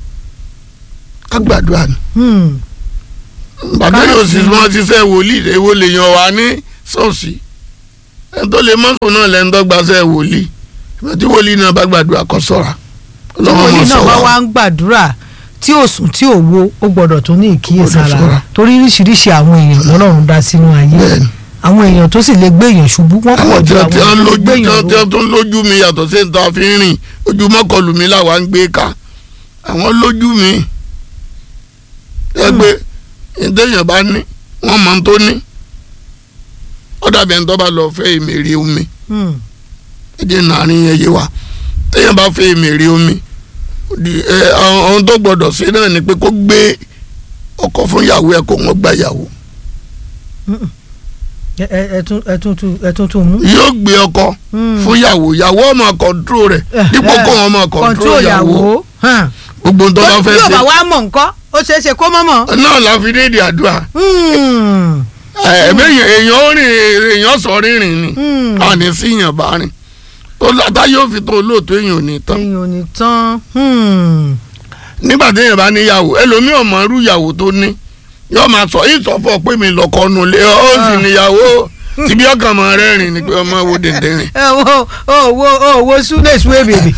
Speaker 2: ká gbàdúrà ni.
Speaker 1: Hmm.
Speaker 2: bàtà
Speaker 1: Ká
Speaker 2: yóò sì
Speaker 1: sì-
Speaker 2: máa ṣiṣẹ́ wòlíì èwo lè yan wá ní ṣọ́ọ̀ṣì ẹni tó lè mọ́tò náà lẹ́nu tó gbaṣẹ́ wòlíì ìgbà tí wòlíì náà bá gbàdúrà kó ṣọ́ra
Speaker 1: tí wòlíì náà bá wá ń gbàdúrà tí ò sùn tí ò wo ó gbọ́dọ̀ tún ní
Speaker 2: Ó
Speaker 1: ìkíyèsára
Speaker 2: gbọ́dọ̀ ṣọ́ra.
Speaker 1: torí oríṣiríṣi àwọn èèyàn lọ́lọ́run dá sínú ayé
Speaker 2: Bẹ́ẹ̀ni.
Speaker 1: àwọn èèyàn tó sì lè gbé èèyàn ṣubú wọ́n pọ̀
Speaker 2: àwọn tí
Speaker 1: ju
Speaker 2: wọ́n
Speaker 1: àwọn
Speaker 2: tí wọ́n
Speaker 1: tó lè
Speaker 2: lójú
Speaker 1: gbé
Speaker 2: tí
Speaker 1: èèyàn
Speaker 2: wọ́n tí
Speaker 1: ró
Speaker 2: wọ́n tún lójú mi yàtọ̀ sí níta fi ń rìn ojú mọ́kànlù mi làwa ń gbé ká àwọn lójú mi ẹ pé ìdẹ́yìn bá ní wọ́n mọ̀ tó ní ó dàbí ẹni tó bá lọ fẹ́ ìmèrè omi
Speaker 1: Hmm.
Speaker 2: ẹjẹ nàárín yẹn yé wa téèyàn bá fẹ́ ìmèrè omi di- ẹ, àwọn ohun tó gbọdọ̀ ṣe náà ni pé kó gbé ọkọ fún ìyàwó ẹ kó wọn gba ìyàwó
Speaker 1: ẹ ẹ ẹ tún ẹ tún tún ẹ tún tún mú.
Speaker 2: yóò gbé ọkọ
Speaker 1: Hmm.
Speaker 2: fún ìyàwó ìyàwó ọmọ kọńtró rẹ
Speaker 1: Eh,
Speaker 2: dípò
Speaker 1: eh,
Speaker 2: kó wọn máa kọńtró
Speaker 1: control
Speaker 2: ìyàwó
Speaker 1: hàn.
Speaker 2: gbogbo ohun tó bá fẹ́
Speaker 1: bí ò bá
Speaker 2: ṣe
Speaker 1: wá mọ̀ nǹkan ó ṣeé ṣe kó mọ̀ mọ̀.
Speaker 2: náà la fi dédé àdúrà
Speaker 1: Hmm.
Speaker 2: ẹ̀ẹ́dẹ́ èèyàn ó rìn èèyàn sọ rírìn ni
Speaker 1: Hmm.
Speaker 2: àní sí yàn bá rìn tó látà yóò fi tó olóòtú èèyàn ò ní tán
Speaker 1: èèyàn ò ní tán. Hmm.
Speaker 2: nígbà téèyàn bá níyàwó ẹlòmíì ọmọ irú ìyàwó tó ní yóò máa sọ yìí sọ fún ọ pé mi lọkọ nulẹ ó sì níyàwó tìbí ọkàn mọ rẹ rìn ni pé ọmọ wo dèndé rìn.
Speaker 1: ẹ wo o wo o wo súlẹ̀ súwé bèbè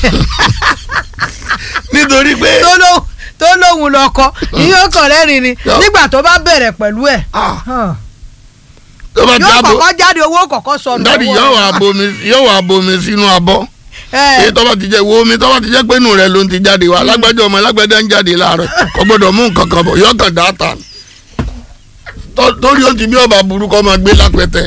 Speaker 2: nítorí pé
Speaker 1: tó lóhùn tó lóhùn lọkọ ìyóò kàn rẹ́rìn ni
Speaker 2: Yọ.
Speaker 1: nígbà tó bá bẹ̀rẹ̀ pẹ̀lú ẹ̀
Speaker 2: ah,
Speaker 1: hàn.
Speaker 2: tó bá ti
Speaker 1: yóò
Speaker 2: abo
Speaker 1: kọ́kọ́ jáde owó kọ̀ọ̀kan sọnù.
Speaker 2: dádì
Speaker 1: lọ́wọ́
Speaker 2: yóò
Speaker 1: rẹ̀.
Speaker 2: wá bomi yóò wá bomi sínú abọ́
Speaker 1: ẹ
Speaker 2: èyí tó bá ti jẹ wo omi tó bá ti jẹ pé inú rẹ ló ń ti jáde wá alágbájá ọmọ alágbájá ń jáde láàárọ̀ kò gbọ́dọ̀ mú nǹkan kan bọ̀ yóò kàn dá ta Tó- torí ó ti bí ọba burúkọ máa gbé lápẹtẹ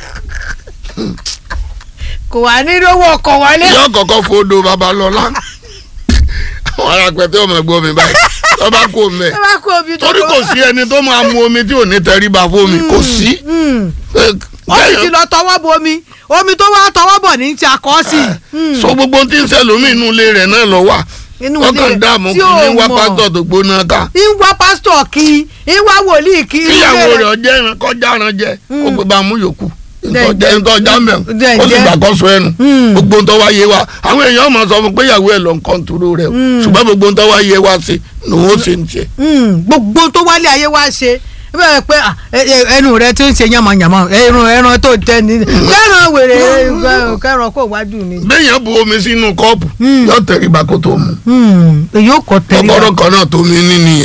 Speaker 1: kò wá ní lówó ọkọ̀ wọlé.
Speaker 2: yóò kọ́kọ́ fòdò babalọ́lá àwọn alápẹtẹ ọmọ ẹgbẹ́ mi báyìí tó bá kó mẹ
Speaker 1: ẹ bá kó omi tó
Speaker 2: torí kò sí ẹni tó máa mu omi tí ò ní tẹríba fómi kò sí
Speaker 1: Hmm.
Speaker 2: Eh,
Speaker 1: ó sì ti lọ tọwọ́ bọ omi omi tó wá tọwọ́ bọ̀ ní ti akọ́ sí i.
Speaker 2: so gbogbo tí ń ṣẹlòmí inú ilé rẹ̀ náà lọ wà
Speaker 1: inú ilé
Speaker 2: ọkàn
Speaker 1: rẹ̀
Speaker 2: dààmú
Speaker 1: tí
Speaker 2: kí
Speaker 1: ò
Speaker 2: ní wá
Speaker 1: mọ̀.
Speaker 2: pásítọ̀ tó gbóná ká
Speaker 1: ń wá pásítọ̀ kí ń wá wòlíì kí. inú
Speaker 2: kíyàwó
Speaker 1: ilé
Speaker 2: rẹ̀ ọjẹ́ ìran kọjá ìran jẹ kó gbé bá a mú yòókù
Speaker 1: Dẹ̀-
Speaker 2: ntọ́jà ntọ́jà mẹ́
Speaker 1: dẹ̀-
Speaker 2: ó sì
Speaker 1: dẹ̀-
Speaker 2: gbàkóso ẹnu
Speaker 1: Mm.
Speaker 2: gbogbo ntọ́ wá yé wa àwọn èèyàn máa sọ fún pé ìyàwó ẹ̀ lọ nǹkan turu rẹ̀ o ṣùgbọ́n gbogbo ntọ́ wá yé wa sí ni wọ́n ṣe ń tiẹ̀.
Speaker 1: Mm, gbogbo tó wálé ayé wá ṣe bẹ́ẹ̀ pé ah, ẹ- ẹ- ẹnu rẹ tó ń ṣe yànmọ̀yànmọ̀ ẹran ẹran tó tẹ ní kẹran wèrè kẹran kó wájú mi.
Speaker 2: béèyàn bu omi sínú kọ́ọ̀pù
Speaker 1: Mm.
Speaker 2: yóò tẹríba kó tó mu
Speaker 1: Mm, èyí ò kọ tẹ̀lé
Speaker 2: kọ́kọ́rọ́ kan náà tó mi ní nìyẹn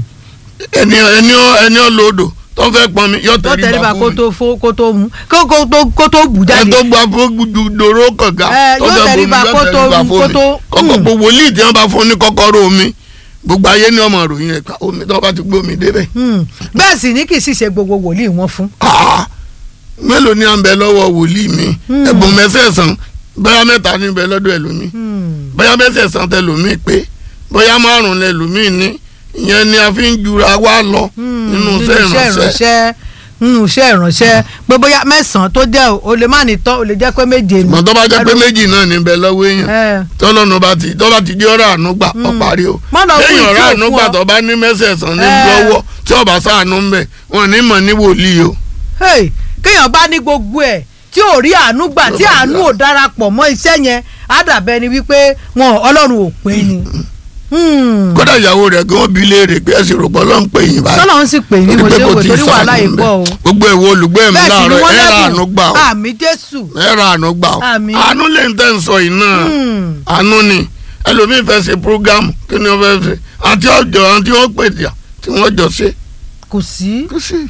Speaker 2: ẹni ẹni ẹni ọlọ́dọ̀ tó fẹ́ pọn mi yóò
Speaker 1: tó tẹ̀lé
Speaker 2: tẹríba
Speaker 1: kó
Speaker 2: kó mi
Speaker 1: tó fó kó tó mú kó kó tó kó tó bù
Speaker 2: ẹ
Speaker 1: jáde.
Speaker 2: tó gba fún dòró kànga
Speaker 1: Ẹ,
Speaker 2: tó
Speaker 1: yóò
Speaker 2: fẹ́ bomi
Speaker 1: tẹríba
Speaker 2: yóò
Speaker 1: kó tó-
Speaker 2: tẹríba fún
Speaker 1: kó
Speaker 2: mi
Speaker 1: tó-
Speaker 2: kọ́kọ́
Speaker 1: Mm.
Speaker 2: gbogbo wòlíì tí wọ́n bá fún ní kọ́kọ́rọ́ omi gbogbo ayé ní ọmọ ròyìn rẹ̀ ká omi tí wọ́n bá ti gbé omi débẹ̀
Speaker 1: Mm, bẹ́ẹ̀ sì ní kì í sì ṣe gbogbo wòlíì wọn fún.
Speaker 2: Ah, mélòó ni à ń bẹ lọ́wọ́ wòlíì mi ẹ̀bùn mẹ́sẹ̀sán bóyá mẹ́ta ní bẹ lọ́dọ̀ ẹlòmíì
Speaker 1: Mm,
Speaker 2: bóyá mẹ́sẹ̀sán tẹlòmíì pé bóyá márùn lẹlòmíì ní ìyẹn ni a fi ń jura wá lọ
Speaker 1: mm,
Speaker 2: nínú iṣẹ́ ìránṣẹ́
Speaker 1: ìránṣẹ́ nínú iṣẹ́ ìránṣẹ́ pé bóyá mẹ́sàn-án tó jẹ́ o lè má ní tán o lè jẹ́ pé méje ni.
Speaker 2: mọ̀ tó bá jẹ́ pé méjì náà ní bẹ lọ́wọ́ èèyàn
Speaker 1: Ẹ.
Speaker 2: tọ́lọ́nù bá ti tọ́ bá ti jẹ́ ọ̀rọ̀ àánú gbà ọ parí o
Speaker 1: Má lọ fún
Speaker 2: lẹ́yìn
Speaker 1: ìtí
Speaker 2: ọ̀rọ̀
Speaker 1: ò
Speaker 2: àánú
Speaker 1: fún
Speaker 2: gbà
Speaker 1: ọ.
Speaker 2: tó bá ní mẹ́sẹ̀sán ní
Speaker 1: Ẹ.
Speaker 2: lọ́wọ́ tí ọba sáànú ń bẹ̀ wọn ní mọ̀ ní wòlíì o
Speaker 1: Hey, kéèyàn bá ní gbogbo ẹ̀ tí ò rí àánú gbà tí àánú ò darapọ̀ mọ́ iṣẹ́ yẹn á dàbẹ́ ni wípé wọn ọlọ́run ò pé ni. Hmm.
Speaker 2: kódà ìyàwó rẹ̀ gan bí léèrè pé ẹ̀sìn rògbọ́ ló ń pè yín báyìí
Speaker 1: tọ́lọ́run sì pè ní mo
Speaker 2: Torí pé
Speaker 1: ṣe
Speaker 2: kò
Speaker 1: wò
Speaker 2: tí ì
Speaker 1: torí wàhálà
Speaker 2: sáànù
Speaker 1: yìí pọ̀ o.
Speaker 2: ńbẹ̀. gbogbo ìwọ olùgbé mi
Speaker 1: bẹ́ẹ̀ sì ni
Speaker 2: láàárọ̀
Speaker 1: wọ́n
Speaker 2: ẹ̀ ra àánú gbà o
Speaker 1: lẹ́bùn àmì jésù.
Speaker 2: ẹ̀ ra àánú gbà o
Speaker 1: Àmín.
Speaker 2: àánú lè ń tẹ̀ ń sọ yìí náà
Speaker 1: Hmm.
Speaker 2: àánú ni ẹlòmíín fẹ́ ṣe prógámù kí ni wọ́n fẹ́ ṣe àti ọjọ́ àti wọ́n pè tíya tí wọ́n jọ ṣe
Speaker 1: kò sí
Speaker 2: kò sí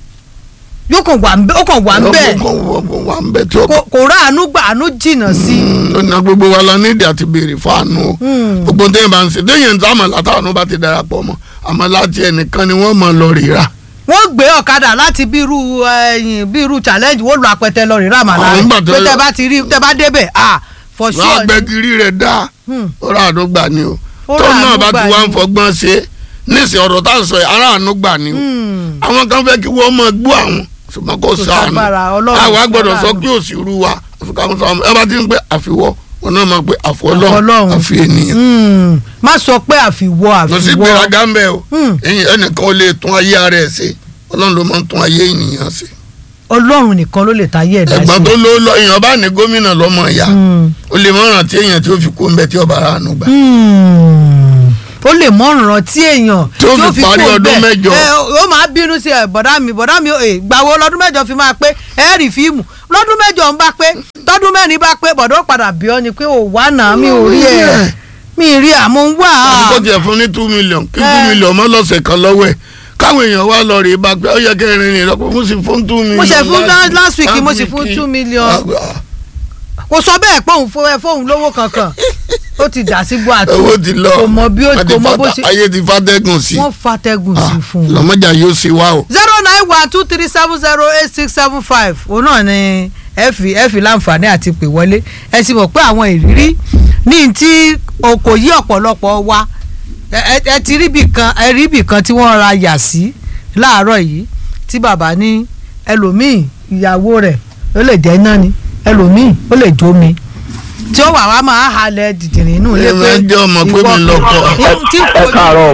Speaker 1: yóò kàn wà ń bẹ́ ó kàn wà ń bẹ́ẹ̀
Speaker 2: ọkọ̀ wà ń bẹ tí ó
Speaker 1: kò kò rá àánú gbà àánú jìnnà sí i.
Speaker 2: lọ́nà gbogbo wa la nídìí àti béèrè fún àánú o
Speaker 1: Hmm.
Speaker 2: gbogbo téèyàn bá ń ṣe téèyàn ń sáàmà látàánú bá ti darapọ̀ mọ́ àmọ́ láti ẹnìkan ni wọ́n mọ̀ lọ rírà
Speaker 1: wọ́n gbé ọ̀kadà láti bí irú ẹ̀yìn bí irú challenge wọ́n lu apẹtẹ lọ rí ràmàlà
Speaker 2: Àwọn
Speaker 1: rẹ̀
Speaker 2: nígbà tó
Speaker 1: pé
Speaker 2: yọ-
Speaker 1: tẹ bá ti rí tẹ bá débẹ̀ ah for
Speaker 2: wọ́n
Speaker 1: sure ni.
Speaker 2: agbẹ́giri rẹ̀ dá
Speaker 1: Hmm.
Speaker 2: ọ̀rọ̀ àánú gbà ni o
Speaker 1: Ọ̀rọ̀
Speaker 2: tó náà
Speaker 1: àánú
Speaker 2: bá
Speaker 1: gbà
Speaker 2: ti wá ń
Speaker 1: ni.
Speaker 2: fọgbọ́n ṣe níṣẹ́ ọ̀rọ̀ tá à ń sọ yìí ará àánú gbà ni o
Speaker 1: Hmm.
Speaker 2: àwọn kan fẹ́ kí wọ́n mọ̀ gbọ́ àwọn ṣùgbọ́n kò
Speaker 1: Kò
Speaker 2: sáànù
Speaker 1: ságbára, Ọlọ́run
Speaker 2: àwa gbọ́dọ̀ sọ
Speaker 1: sáláàánú.
Speaker 2: pé òsì rú wa àfikàwọn sọ ẹ bá ti ń pẹ́ àfiwọ́ wọn náà máa pé
Speaker 1: Àfọlọ́run.
Speaker 2: àfọlọ́run àfi ènìyàn
Speaker 1: Hmm. má sọ pé àfiwọ́
Speaker 2: lọ sí
Speaker 1: àfiwọ́
Speaker 2: gbéraga ń bẹ o
Speaker 1: Hmm.
Speaker 2: ẹ̀yin ẹnìkan ò lè tún ayé ara ẹ̀ ṣe ọlọ́run ló máa ń tún ayé ènìyàn ṣe
Speaker 1: ọlọ́run nìkan ló lè tayé ẹ̀dá
Speaker 2: ẹ̀gbọ́n
Speaker 1: sí.
Speaker 2: tó ló lọ èèyàn bá ní gómìnà lọ́mọ ìyá
Speaker 1: Hmm.
Speaker 2: ó lè mọ̀ràn tí èèyàn tí ó fi kú ń bẹ tí ọba ara àánú gbà
Speaker 1: Hmm. ó lè mọ ọ̀ràn tí èèyàn
Speaker 2: Tí ó fi parí
Speaker 1: kó
Speaker 2: ọdún
Speaker 1: bẹ́ẹ̀.
Speaker 2: mẹ́jọ.
Speaker 1: ẹ ó máa bínú sí ẹ bọ̀dá mi bọ̀dá mi ẹ gbàwo lọ́dún mẹ́jọ fi máa pé ẹ rí fíìmù lọ́dún mẹ́jọ ń bá pé tọ́dún mẹ́rin bá pé bọ̀dọ̀ padà bí ọ ni pé ò wá náà mi ò rí ẹ mi rí àmọ́ ń wà
Speaker 2: àti
Speaker 1: á.
Speaker 2: kó tiẹ̀ fún ní two million kí two
Speaker 1: Eh.
Speaker 2: million mọ́ lọ́sẹ̀ kan lọ́wọ́ ẹ̀ káwọn èèyàn wá lọ rè bá pé ó yẹ kẹrin rìn lọ́pọ̀ mo sì fún two million.
Speaker 1: mo ṣe fún
Speaker 2: last-
Speaker 1: last week mo sì
Speaker 2: last
Speaker 1: fún
Speaker 2: week.
Speaker 1: two million
Speaker 2: Ah,
Speaker 1: kò sọ bẹ́ẹ̀ pé òun fún ẹ fóun lówó kankan ó ti dà sí bó àti
Speaker 2: owó ti lọ
Speaker 1: kò mọ bí ó
Speaker 2: Wọ́n ti
Speaker 1: kò mọ bó
Speaker 2: fata-
Speaker 1: ṣe
Speaker 2: ayé ti fàtẹ́gùn sí
Speaker 1: wọ́n fatẹ́gùn sí fún un.
Speaker 2: lọ́mọjà yóò ṣe wá o.
Speaker 1: zero nine one two three seven zero eight six seven five òun náà ni ẹ fi ẹ fi láǹfààní àti pè wọlé ẹ sì mọ̀ pé àwọn ìrírí ní tí o kò yí ọ̀pọ̀lọpọ̀ wa ẹ ẹ- ẹ ti rí bì kan ẹ rí bì kan tí wọ́n ra yà sí láàárọ̀ yìí tí bàbá ní ẹlòmíì ìyàwó rẹ̀ ó lè jẹ́ iná ni ẹlòmíì ó lè jó mi tí ó wà wá máa halẹ̀ dìdìrín inú ilé
Speaker 2: Ẹ máa jẹ́ ọmọ pé mi lọ́kọ.
Speaker 1: tí
Speaker 3: ẹ káàárọ̀.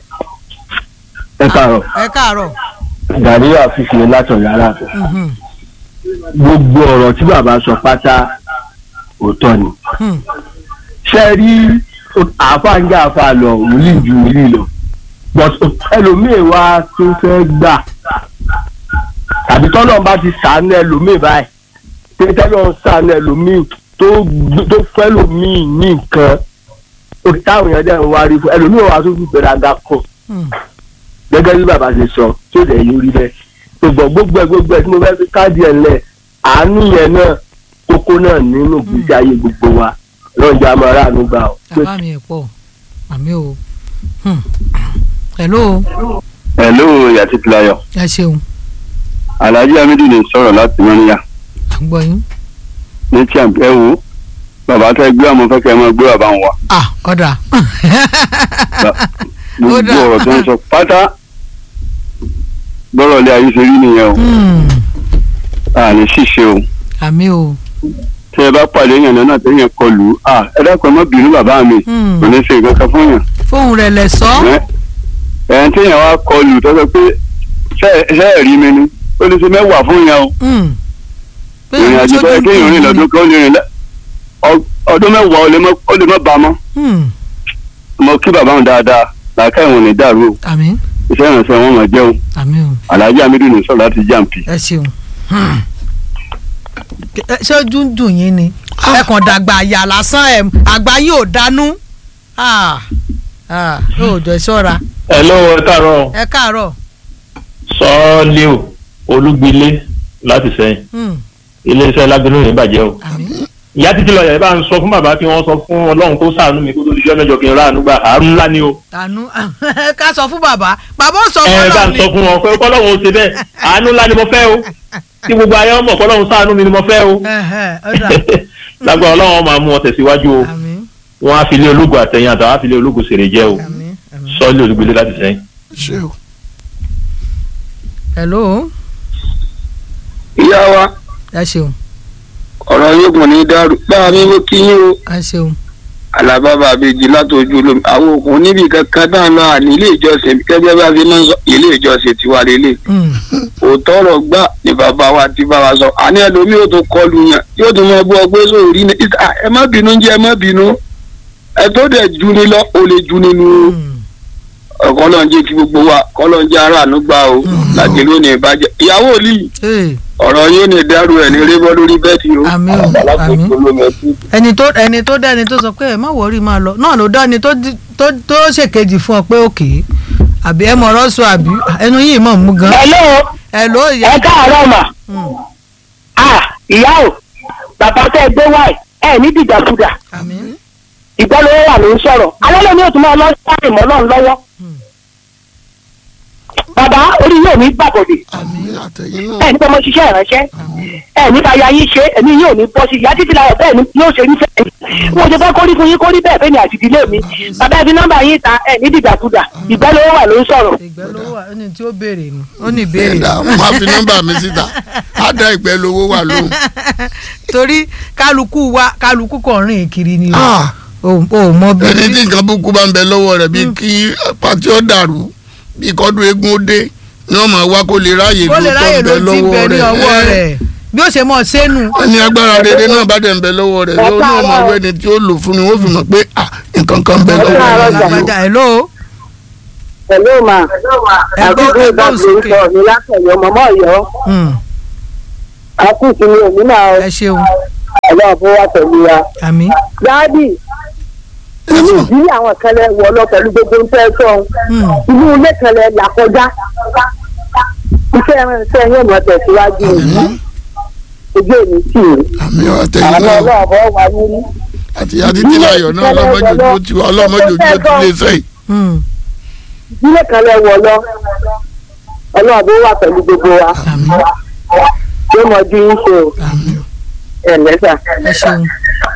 Speaker 3: ẹ káàárọ̀
Speaker 1: ẹ káàárọ̀
Speaker 3: gàdíyà fífi látọ̀ yàrá
Speaker 1: mhm,
Speaker 3: gbogbo ọ̀rọ̀ tí bàbá sọ pátá òótọ́ ni
Speaker 1: hmm,
Speaker 3: ṣe rí àáfàá ń jẹ́ àáfàá lọ wòlíì ju wòlíì lọ but ẹlòmíì wá tó fẹ́ gbà tàbí tọ́lọ́ bá ti sàánú ẹlòmíì báyìí pé tẹ́lọ̀ ń sàánú ẹlòmíì tó tó fẹ́ lòmíì ní nǹkan òkè táwọn èèyàn dẹ̀ ń wárí fún ẹlòmíì wá tó fi gbéraga kùn
Speaker 1: hmm.
Speaker 3: gẹ́gẹ́ bí bàbá ṣe sọ tí ó dẹ̀ yóò rí bẹ́ẹ̀ gbogbo gbogbo ẹ̀ gbogbo ẹ̀ tí mo fẹ́ fi káàdì ẹ̀ lẹ̀ àánú yẹn náà kókó náà nínú ìgbésí ayé gbogbo wa lọ́njà máa ráàánú gbà ọ́.
Speaker 1: bàbá mi ẹ̀ pọ̀ àmì o Hmm. hello
Speaker 4: hello yàtí pilayọ
Speaker 1: ẹ ṣeun
Speaker 4: alhaji hamidu lè sọ̀rọ̀ láti mọ́níyà
Speaker 1: à ń gbọ́ yín
Speaker 4: ní tí ẹ wo bàbá tẹ gbé àmọ́ fẹ́ kẹ́ ẹ máa gbé bàbá wọn wá
Speaker 1: ah ọ̀dà
Speaker 4: gbogbo
Speaker 1: dáa.
Speaker 4: ọ̀rọ̀ tó ń sọ pátá bọ́rọ̀ ilé ayé ṣe rí nìyẹn o
Speaker 1: Hmm.
Speaker 4: àní ṣìṣe o
Speaker 1: àmì o
Speaker 4: tẹ ẹ bá pàdé yàn lọ́nà tó yẹn kọlù à ẹ dákun ẹ má bínú bàbá mi
Speaker 1: Hmm.
Speaker 4: kò ní ṣe nǹkan kan fún yàn
Speaker 1: fóun rẹ̀ lẹ̀ sọ
Speaker 4: ẹ ẹ tí yàn wá kọlù tó sọ pé ṣe ṣe ẹ rí mi ni ó ní ṣe mẹ́wàá fún yàn o
Speaker 1: Hmm. Pé
Speaker 4: ìrìn àjò tó yẹ
Speaker 1: ojú
Speaker 4: kéèyàn rìn
Speaker 1: dùn
Speaker 4: lọ́dún kan ó lè rìn lẹ́- ọ- ọdún mẹ́wàá ó lè mọ́- ó lè má ba mọ́
Speaker 1: Hmm.
Speaker 4: mo kí bàbá wọn dáadáa làákà ìwọ̀n ní dàrú o
Speaker 1: àmì
Speaker 4: iṣẹ́ ìrànṣẹ́ wọn máa jẹ́ o
Speaker 1: àmì o
Speaker 4: alhaji amidu ní sọ̀rọ̀ láti jàǹpì.
Speaker 1: ẹ ṣeun Hmm. Ẹ- ṣé ojú ń dùn yín ni ẹ kàn dàgbà àyà lásán ẹ àgbà yín ò dánú Ah. Ah. yóò jọ ṣọ́ra
Speaker 5: ẹ lọ́wọ́ ẹ káàárọ̀
Speaker 1: ẹ káàárọ̀
Speaker 5: sọ́ọ́lì o olúgbilé láti sẹ́yìn
Speaker 1: Hmm.
Speaker 5: iléeṣẹ́ lábẹ́nú yìí bàjẹ́ o.
Speaker 1: àmì
Speaker 5: ìyá títí lọ yẹn bá ń sọ fún bàbá kí wọ́n sọ fún ọlọ́run kó ṣàánú mi kó tó dijọ́ mẹ́jọ kí n ráàánú gbà àánú ńlá ni o.
Speaker 1: tànú ká sọ fún bàbá bàbá ó sọ
Speaker 5: ẹ
Speaker 1: fún
Speaker 5: bá
Speaker 1: Ọlọ́run
Speaker 5: ń
Speaker 1: ni
Speaker 5: sọ fún wọn pé kọ́lọ́run ó ṣe bẹ́ẹ̀ àánú ńlá ni mo fẹ́ o kí gbogbo ayé ọmọ kọ́lọ́run ṣàánú mi ni mo fẹ́ o.
Speaker 1: Ẹhẹ́, ó dà.
Speaker 5: lágbára ọlọ́run máa mú ọ tẹ̀síwájú o
Speaker 1: àmì
Speaker 5: wọ́n á fi ilé ológun àtẹ̀yìn àtàwọn á fi ilé ológun ṣèrè jẹ́ o
Speaker 1: àmì àmì.
Speaker 5: sọ́ọ́lì olúgbilé láti sẹ́yìn.
Speaker 2: ṣé o.
Speaker 1: hello
Speaker 6: ìyá wa
Speaker 1: ẹ ṣeun
Speaker 6: ọ̀rọ̀ yóò gùn ní dàrú báwa mi mo kí yín o
Speaker 1: ẹ ṣeun
Speaker 6: alábàbà àbèjì látọjú olómi àwọn òkun níbi kankan náà lọ àní ilé ìjọsìn gẹ́gẹ́ bá fi máa ń sọ ilé ìjọsìn tiwa lélẹ̀
Speaker 1: Hmm.
Speaker 6: òótọ́ ọ̀rọ̀ gbà ní bàbá wa ti bá wa sọ àní ẹlòmíì yóò tó kọlu yàn yóò tó mọ bú ọgbẹ́ sórí ní ìta ẹ má bínú jẹ́ ẹ má bínú ẹ tó dẹ̀ ju ni lọ o lè ju nínú
Speaker 1: Hmm.
Speaker 6: ọ̀kọ́ lọ́n jẹ́ kí gbogbo wa kọ́ lọ́n jẹ́ aráàánú gbà o láti lónìí ìbàjẹ́ ìyàwó òlì
Speaker 1: Hey,
Speaker 6: ọ̀rọ̀ yóò ní dàrú ẹ̀ ní rébọ́ lórí bẹ́ẹ̀tì o
Speaker 1: àmì o àmì ẹni tó ẹni tó dá ẹni tó sọ pé ẹ má wọrí máa lọ náà ló dá ẹni tó di- tó tó ṣèkejì fún ọ pé òkè àbí ẹ mọ̀rọ̀ sọ àbí ẹnu yìí mọ̀ mú gan
Speaker 7: hello
Speaker 1: ẹ ló yẹ
Speaker 7: ẹ káàárọ̀ mà
Speaker 1: Hmm.
Speaker 7: ah ìyá o bàbá tẹ́ ẹ gbé wáì ẹ ní dìdàkudà
Speaker 1: àmì
Speaker 7: ìgbọ́lówó wà ló ń sọ̀rọ̀ alẹ́ ní òtún máa lọ sáré mọ́ náà lọ́wọ́ bàbá orí yóò ní gbàbọ̀dè
Speaker 2: àmì àtẹ̀yìn náà.
Speaker 7: ẹ ní bọ́mọ ṣiṣẹ́ ìránṣẹ́ ẹ ní báyà yín ṣe ẹ̀mí yóò ní bọ́ sí ìyá títí láyọ̀ bẹ́ẹ̀ ni yóò ṣe ní fẹ́ẹ̀ wọ́n ṣe fẹ́ kórí fún yín kórí bẹ́ẹ̀ fẹ́ni àti ìdílé mi bàbá ẹ fi nọ́mbà yín ta ẹ ní dìdàkudà ìgbọ́lówó wà ló ń sọ̀rọ̀
Speaker 1: ìgbẹ́ ló wà ó ní tí ó béèrè ni ó ní ìbéèrè
Speaker 2: ẹ̀dá máa fi nọ́mbà mi síta á dá ìgbẹ́ lówó wà lóhùn.
Speaker 1: torí kálukú wa kálukú kàn rìn kiri ni o
Speaker 2: Ah,
Speaker 1: ò ò mọ bí
Speaker 2: ẹni tí nǹkan búkú bá ń bẹ lọ́wọ́ rẹ̀ bíi kí pàtí ó dàrú bíi kọ́dún eégún ó dé ni wọ́n máa wá kó lè ráàyè
Speaker 1: ó
Speaker 2: ló
Speaker 1: lè
Speaker 2: tó
Speaker 1: ráyè
Speaker 2: ń
Speaker 1: ló
Speaker 2: bẹ
Speaker 1: ti bẹ
Speaker 2: lọ́wọ́
Speaker 1: ní ọwọ́
Speaker 2: rẹ̀
Speaker 1: rẹ̀ bí ó ṣe mọ̀ sẹ́nu
Speaker 2: ẹni agbára rere náà bá dẹ̀ ń bẹ lọ́wọ́ rẹ̀ yóò náà máa wọ ẹni tí ó lò fún ni wọ́n fi mọ̀ pé ah, nǹkan kan ń bẹ lọ́wọ́ rẹ̀ yìí o.
Speaker 1: àgbàjà ẹ̀ ló
Speaker 7: hello ma
Speaker 1: Ẹgbẹ́-
Speaker 7: àkókò
Speaker 1: ẹgbẹ́
Speaker 7: ìbámu
Speaker 1: òsókè.
Speaker 7: sọ ní látọ̀yọ́ mọ́mọ́ ọ̀yọ́ àkókò ní òmìnira
Speaker 1: ẹ ṣeun
Speaker 7: ọlọ́run fún wa pẹ̀lú wa.
Speaker 1: àmì
Speaker 7: dáàbì inú ìdílé àwọn kan lẹ wọ lọ pẹ̀lú gbogbo ń fẹ́ sọ
Speaker 1: Hmm.
Speaker 7: inú ilé kan lẹ là kọjá iṣẹ́ ìrìnsẹ̀ yóò mọ̀ tẹ̀síwájú ojú èmi tì í
Speaker 2: àmì àtẹ̀yìn
Speaker 7: àwọn
Speaker 2: náà
Speaker 7: ọlọ́run bọ́ wà nínú.
Speaker 2: àti àtìtì láyọ̀ náà ọlọ́mọdé ojú ti wá ọlọ́mọdé ojú ti lè sẹ́yìn.
Speaker 1: Hmm.
Speaker 7: ìdílé kan lẹ wọ lọ ọlọ́run bó wà pẹ̀lú gbogbo wa
Speaker 1: àmì
Speaker 7: yóò mọ̀ ju yín ṣe o
Speaker 1: àmì
Speaker 7: ẹ̀ lẹ́sà.
Speaker 1: ẹ ṣeun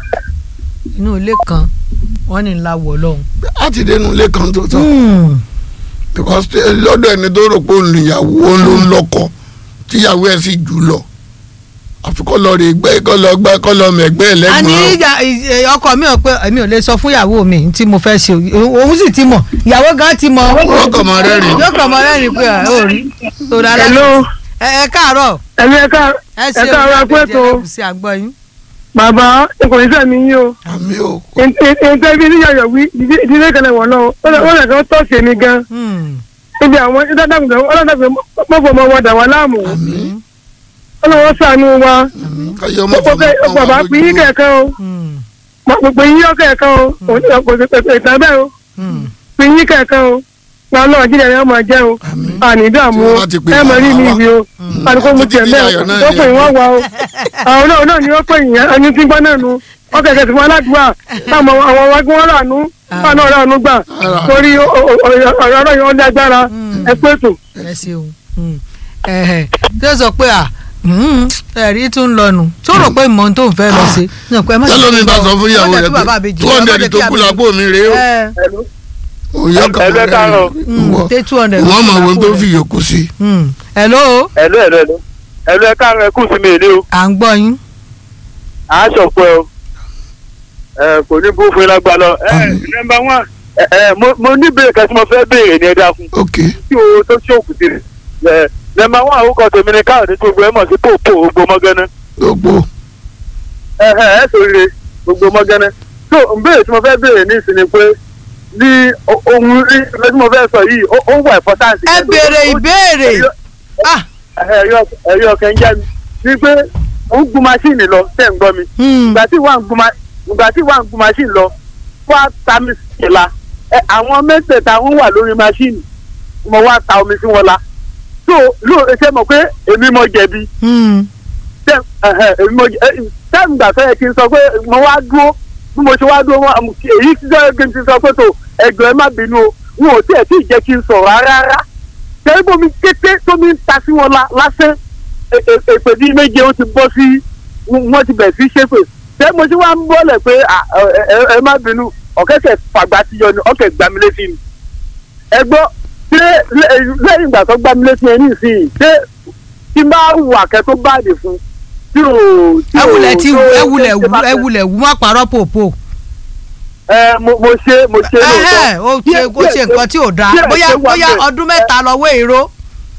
Speaker 1: inú ilé kan wọ́n ní ńlá wọ̀ lọ́hùn.
Speaker 2: láti dénú ilé kan tó tán
Speaker 1: Hmm.
Speaker 2: because eh, lọ́dọ̀ ẹni tó rò pé òun níyàwó òun ló ń lọ́kọ tíyàwó ẹ̀ sì jù lọ àfi kọ́ lọ rè gbẹ́ kọ́ lọ gbẹ́ kọ́ lọ mẹ̀gbẹ́ ẹ̀
Speaker 1: a ní
Speaker 2: lẹ́gbọ̀n
Speaker 1: ìyá- ì- ọkọ mi ò pé èmi ò lè sọ fún ìyàwó mi tí mo fẹ́ ṣe o- òun sì ti mọ̀ ìyàwó gan ti mọ̀
Speaker 2: wọ́n kàn máa rẹ́rìn
Speaker 1: yóò kàn mọ́ lẹ́rìn pé ẹ ò rí tó dára
Speaker 8: Hello.
Speaker 1: ẹ ẹ káàárọ̀
Speaker 8: ẹ̀mí ẹ̀ka
Speaker 1: ẹ ṣe
Speaker 8: ẹ̀ka ara pẹ́ tó
Speaker 1: sí àgbọ̀ yín.
Speaker 8: bàbá ikùn iṣẹ́ mi yín o
Speaker 2: àmì ò
Speaker 8: nǹkan ibi níyàyọ̀ wí ìdílé kan wọ̀ lọ ó lè kàn tọ́ sí mi gan
Speaker 1: Hmm.
Speaker 8: níbi àwọn ìdádàgbẹ̀ ọlọ́dàgbẹ̀ mọ́fọ́ ọmọ wọn dà wá láàmú
Speaker 2: àmì
Speaker 8: ọlọ́wọ́ sànú wa
Speaker 2: káyọ̀ ọmọ
Speaker 8: gbogbo
Speaker 2: fọmọ
Speaker 8: kẹ- bàbá pín yín kẹ̀kẹ́ o
Speaker 1: Hmm.
Speaker 8: gbogbo yín yọ kẹ̀kẹ́ o ìtàn bẹ́ẹ̀ o
Speaker 1: Hmm.
Speaker 8: pín yín kẹ̀kẹ́ o wọn náà jíjẹ rẹ máa jẹ o àní dààmú
Speaker 2: Tí
Speaker 8: o
Speaker 2: wọ́n bá ti pè
Speaker 8: ẹ mọ̀ rí
Speaker 2: bàbá
Speaker 8: mi
Speaker 2: wa.
Speaker 8: ibi o àdúgbò mu tiẹ̀
Speaker 2: Títí
Speaker 8: mẹ́ẹ̀
Speaker 2: Ayọ̀ náà
Speaker 8: tó
Speaker 2: ni
Speaker 8: pè
Speaker 2: ẹ
Speaker 8: wọ́n
Speaker 2: pè.
Speaker 8: wá o àwọn náà náà ni wọ́n pè yẹn ẹni tí gbọ́ náà nu wọ́n kẹ̀kẹ́ sí wọn aládùúgbà táwọn àwọn wájú wọn rà nú wọn náà rà nú gbà torí ọ̀rọ̀ ọ̀rọ̀ yẹn ó lágbára ẹ pé tò.
Speaker 1: ẹ ṣeun Hmm. ẹ̀hẹ̀ tí ó sọ pé à hmm, ẹ̀rí tún ń lọnu tó rò pé ìmọ̀ tó ń fẹ́ lọ sí.
Speaker 2: tẹ́lómi bá sọ fún ìyàwó rẹ̀ pé two hundred tó kú lápò mi rèé o òyò kan máa rẹ́rìn wọ́n
Speaker 1: tẹ two hundred.
Speaker 2: wọ́n mọ̀ wọn tó fi yòókù sí.
Speaker 1: hello
Speaker 3: ẹ̀lú ẹ̀lú ẹ̀lú
Speaker 4: ẹ̀lú ẹ káàárọ̀ ẹ kù sí mi èlé o
Speaker 1: à ń gbọ́ yín.
Speaker 4: à á sọ̀pọ̀ ẹ o ẹ kò ní bú fún yín lágbá lọ. ẹ nọmba wọn ẹ ẹ mo mo ní bèrè kan tí mo fẹ́ béèrè ní ẹ dákun
Speaker 2: ok
Speaker 4: tí o tó tí o kù sí ẹ nọmba wọn àwòkọ tèmi ní káàdì tó gbé ẹ mọ̀ sí pòpò gbogbo mọ́gánná
Speaker 2: gbogbo
Speaker 4: ẹ ẹ ẹ sòrire gbogbo mọ́gánná tó n béèrè tí mo fẹ́ béèrè ní ìsinmi pé ní o- ohun rí ẹ tí mo fẹ́ sọ yìí ó ó wà important.
Speaker 1: ẹ béèrè ìbéèrè. ah
Speaker 4: ẹ̀rí ọkàn ń jẹ́ mi ní pé ó ń gun maṣíìnì lọ tẹ̀ ń gbọ́ mi
Speaker 1: hmm,
Speaker 4: ìgbà tí wà ń gun ma ìgbà tí wà ń gun maṣíìnì lọ wá ta mi sí la ẹ àwọn mẹ́tẹ̀ẹ̀ta ń wà lórí maṣíìnì mo wá ta omi sí wọn la tó ló ṣe mọ̀ pé èmi mo jẹ̀bi
Speaker 1: hmm.
Speaker 4: tẹ́ ẹ̀hẹ̀, èmi mo jẹ táìmù gbà fẹ́ kí n sọ pé mo wá dúró bí mo ṣe wá dúró wọn àmì èyí ti sọ kí n ti sọ pé tó ẹgbẹ́ ẹ má bínú o wọn ò tiẹ̀ tí ì jẹ́ kí n sọ̀rọ̀ rárá rárá tẹ́lẹ̀ bomi kété tómi ń ta sí wọn la lásán e- e- èpè bíi méje ó ti bọ́ sí wọ́n ti bẹ̀ sí ṣépè tẹ́lẹ̀ mo ṣe wá ń bọ́lẹ̀ pé à, ẹ- ẹ- ẹ má bínú ọ̀kẹ́kẹ́ fàgbà ti yọ ni ọ̀kẹ́ gbà mí létí ni ẹ gbọ́ ṣé lẹ́- lẹ́yìn ìgbà tó gbà mí létí ẹ ní ìsinyìí ṣé tí n bá wà kẹ́ tó báàdì fún tí ò tí
Speaker 1: ẹ
Speaker 4: ò
Speaker 1: wulẹ̀ tí
Speaker 4: tó-
Speaker 1: ẹ wulẹ̀
Speaker 4: tó-
Speaker 1: wù ẹ wulẹ̀ wù má parọ́ pòpò.
Speaker 4: ẹ mo mo ṣe mo ṣe
Speaker 1: ẹhẹ́ ó ṣe
Speaker 4: Díẹ̀-
Speaker 1: ó ṣe
Speaker 4: díẹ̀-
Speaker 1: nǹkan tí ò dáa
Speaker 4: díẹ̀
Speaker 1: bóyá
Speaker 4: ṣe wà
Speaker 1: bóyá
Speaker 4: bẹ́ẹ̀.
Speaker 1: ọdún mẹ́ta lọ́wọ́ èrò.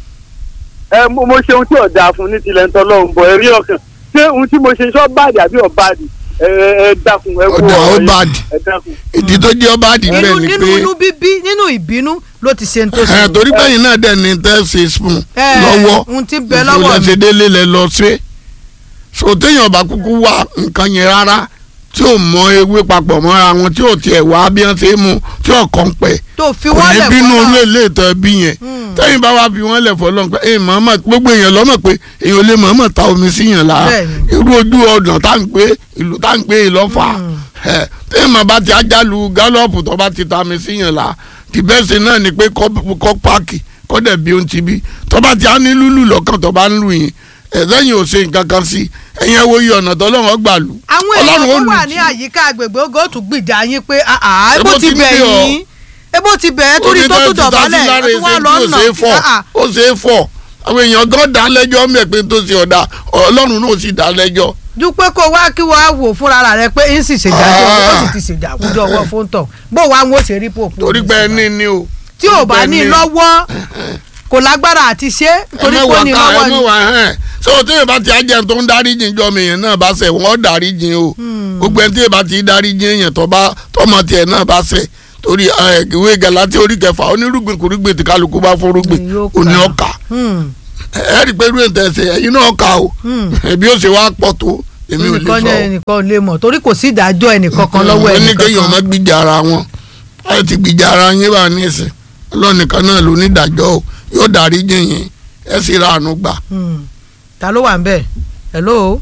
Speaker 4: ẹ mo mo ṣe ohun tí ò dáa fún ní tilẹ̀ ń tọ́ lọ́hùn bọ̀ ẹ̀rí ọkàn ṣé ohun tí mo ṣe ṣọ́ báàdì àbí ọ̀báàdì ẹ ẹ dákun ẹ kú
Speaker 2: Ọ̀dà
Speaker 4: ọ̀rọ̀ yìí.
Speaker 2: ọ̀bàdì.
Speaker 4: ẹ dákun.
Speaker 2: ìdí tó jẹ́ ọba àdìbẹ́
Speaker 1: inú
Speaker 2: ni
Speaker 1: nínú
Speaker 2: pé
Speaker 1: inú bíbí nínú ìbínú ló ti ṣe ń tó
Speaker 2: ẹ
Speaker 1: ṣe.
Speaker 2: torí bẹ́yìn náà dẹ̀ ní tẹ́ ṣe spoon
Speaker 1: Ẹ,
Speaker 2: lọ́wọ́
Speaker 1: ohun tí ń bẹ lọ́wọ́ mi.
Speaker 2: ìfúnlẹ̀ṣẹ̀ délé lẹ lọ ṣe so téèyàn bá kúkú wá nǹkan yẹn rárá tí ò mọ ewé papọ̀ mọ́ra wọn tí ò tiẹ̀ wá bí wọ́n ṣe é mu tí ò kàn pẹ́
Speaker 1: tó fi
Speaker 2: kò
Speaker 1: wọ́n
Speaker 2: ní
Speaker 1: lẹ̀
Speaker 2: bínú
Speaker 1: fún
Speaker 2: orú
Speaker 1: wa.
Speaker 2: èlé ìtọ́ ẹbí yẹn tẹ́yìn bá wá bí wọ́n lẹ̀ fọlọ́n pé ẹ mọ̀ọ́mọ̀ gbogbo èèyàn lọ́mọ̀ pé èèyàn lè mọ̀ọ́mọ̀ ta omi sí yàn lára
Speaker 1: Bẹ́ẹ̀ni.
Speaker 2: irú ojú ọ̀nà tá à ń pé ìlú tá à ń pé ìlọ́fà ẹ tẹ́yìn mọ̀ bá ti ajálu gálọ́ọ̀pù tó bá ti ta omi sí yàn lára the best thing náà ni pé kọ́ kọ́ páàkì kọ́ dẹ̀ bí ohun ti bí tó bá ti á ní lúlù lọ́kàn tó bá ń lù yín ẹ̀ lẹ́yìn ò ṣe nǹkan kan sí ẹ̀yìn ẹ̀wọ̀ iye ọ̀nà tọ́lọ́run gbà lù
Speaker 1: àwọn èèyàn
Speaker 2: Ọlọ́run ó
Speaker 1: tó
Speaker 2: lù
Speaker 1: wà
Speaker 2: tí.
Speaker 1: ní àyíká agbègbè ogo tún gbìjà yín pé àà
Speaker 2: Ebó
Speaker 1: ebó ti
Speaker 2: ti
Speaker 1: bẹ̀
Speaker 2: ní ọ.
Speaker 1: yín ebó ti bẹ̀ ẹ́ torí tó tún dọ̀bálẹ̀ ẹ tún wá lọ nà àà
Speaker 2: ó ṣe é fọ̀ àwọn èèyàn gan dá lẹ́jọ́ mẹ́ pé tó ṣe ọ̀dà ọlọ́run náà sì dá lẹ́jọ́
Speaker 1: ju pé kó wá kí wọ́n á wò fúnra rẹ̀ pé ń sì ṣèjájọ́ ó sì ti ṣèjàkújọ́ ọwọ́ fóńtọ̀ bó wàá ń wò ṣe rí pòpò
Speaker 2: torí pé ẹni ni o.
Speaker 1: tí ò bá ní lọ́wọ́ kò lágbára àti ṣe torí pé ó ní lọ́wọ́
Speaker 2: ẹ
Speaker 1: ni
Speaker 2: mọ̀ wá hẹ́n so tí èèyàn bá ti ajẹ́ tó ń dárí jìn jọ mi èèyàn náà bá ṣẹ̀ wọ́n dárí jìn o gbogbo ẹni tí èèyàn bá ti dárí jìn èèyàn tó bá tọmọ tiẹ̀ náà bá ṣẹ̀ torí ẹ, ìwé Gálátíà orí kẹfà onírúgbìn kùrúgbìn tí kálukú bá fọ́rúgbìn
Speaker 1: Ni yóò kà.
Speaker 2: òní ọkà
Speaker 1: Hmm.
Speaker 2: ẹ rí i pé irú ètò ẹsẹ̀ ẹ̀yin náà kà o ẹbí ó ṣe wá pọ̀ tó èmi ò lè
Speaker 1: ẹnìkan ní
Speaker 2: sọ
Speaker 1: ẹnìkan ò lè mọ̀ torí kò sí ìdájọ́ ẹnìkan kan lọ́wọ́
Speaker 2: wọ́n ní
Speaker 1: ẹnìkan
Speaker 2: kéèyàn má
Speaker 1: kan
Speaker 2: gbìjà ara wọn ẹ ti gbìjà ara yín bá ní ìsìn ọlọ́nìkan náà ló ní ìdájọ́ o yóò dárí jìn yín ẹ sì ra àánú gbà.
Speaker 1: Hmm. ta ló wà ń bẹ̀ hello.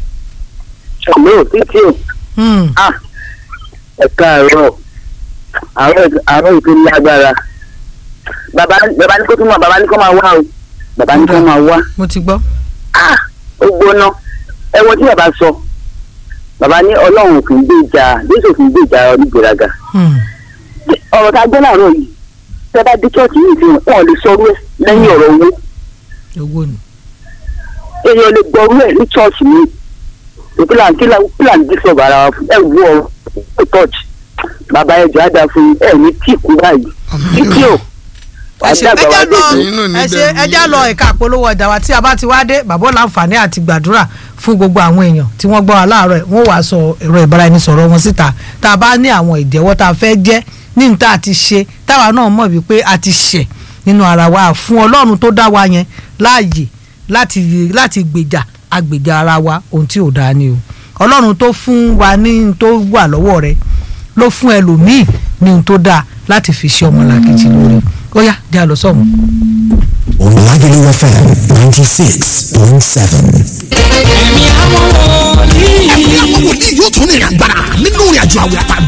Speaker 6: ṣàmúlò títí o
Speaker 1: Hmm.
Speaker 6: ẹ káàárọ̀ àárọ̀ àárọ̀ ètò lágbára bàbá bàbá ní kó tún wà bàbá ní kó máa wá o bàbá ní kó máa wá
Speaker 1: mo ti gbọ́.
Speaker 6: ah ó gbóná ẹ wo tí bàbá sọ bàbá ní ọlọ́run kì í gbé ìjà jésù kì í gbé ìjà onígbèraga
Speaker 1: Hmm.
Speaker 6: ọ̀rọ̀ tá a gbọ́ láàárọ̀ yìí tẹ́ bá dé chọ́ọ̀tì yìí fi hàn lè sọ orú ẹ̀ lẹ́yìn ọ̀rọ̀ owó
Speaker 1: owó ni.
Speaker 6: èèyàn lè gbọ́ orú ẹ̀ ní chọ́ọ̀tì mi ìpìlà kílà kílà ń dí sọ̀bà ara wa fún ẹ̀ wú ọ̀rọ̀ tọ́ọ̀tì bàbá ẹ̀jọ̀ á dáa fún ẹ̀ ní tíìkù báyìí títí o
Speaker 1: ẹ ṣe ẹjá lọ
Speaker 2: Ẹ̀yin náà ní
Speaker 1: ẹ ṣe
Speaker 2: bẹ̀rù
Speaker 1: ẹjá
Speaker 2: yín.
Speaker 1: lọ ẹ̀ka àpolówó ọjà wa tí a bá ti wá dé bàbá láǹfààní àti gbàdúrà fún gbogbo àwọn èèyàn tí wọ́n gbọ́ wa láàárọ̀ ẹ̀ wọ́n wàá sọ ẹ̀rọ ìbáraẹnisọ̀rọ̀ wọn síta tá a bá ní àwọn ìjẹ́wọ́ tá a fẹ́ jẹ́ ní níta àti ṣe táwa náà mọ̀ wípé a ti ṣẹ̀ nínú ara wa fún ọlọ́run tó dá wa yẹn láàyè láti láti gbèjà agbèjà ara wa ohun tí ò dáa ni o ọlọ́run tó fún wa ní n tó wà lọ́wọ́ rẹ̀ ló fún ẹlòmíì ní ohun tó dáa láti fi ṣe ọmọlàkejì lórí ó yá jẹ́ àlọ́ sọ̀hún.
Speaker 9: Lagelu FM 96.7.
Speaker 10: ẹ̀mí àwọn wòlíì yóò tún ní ìrìn àgbàrá nínú ìrìn àjò àwẹ̀ àtàgbà.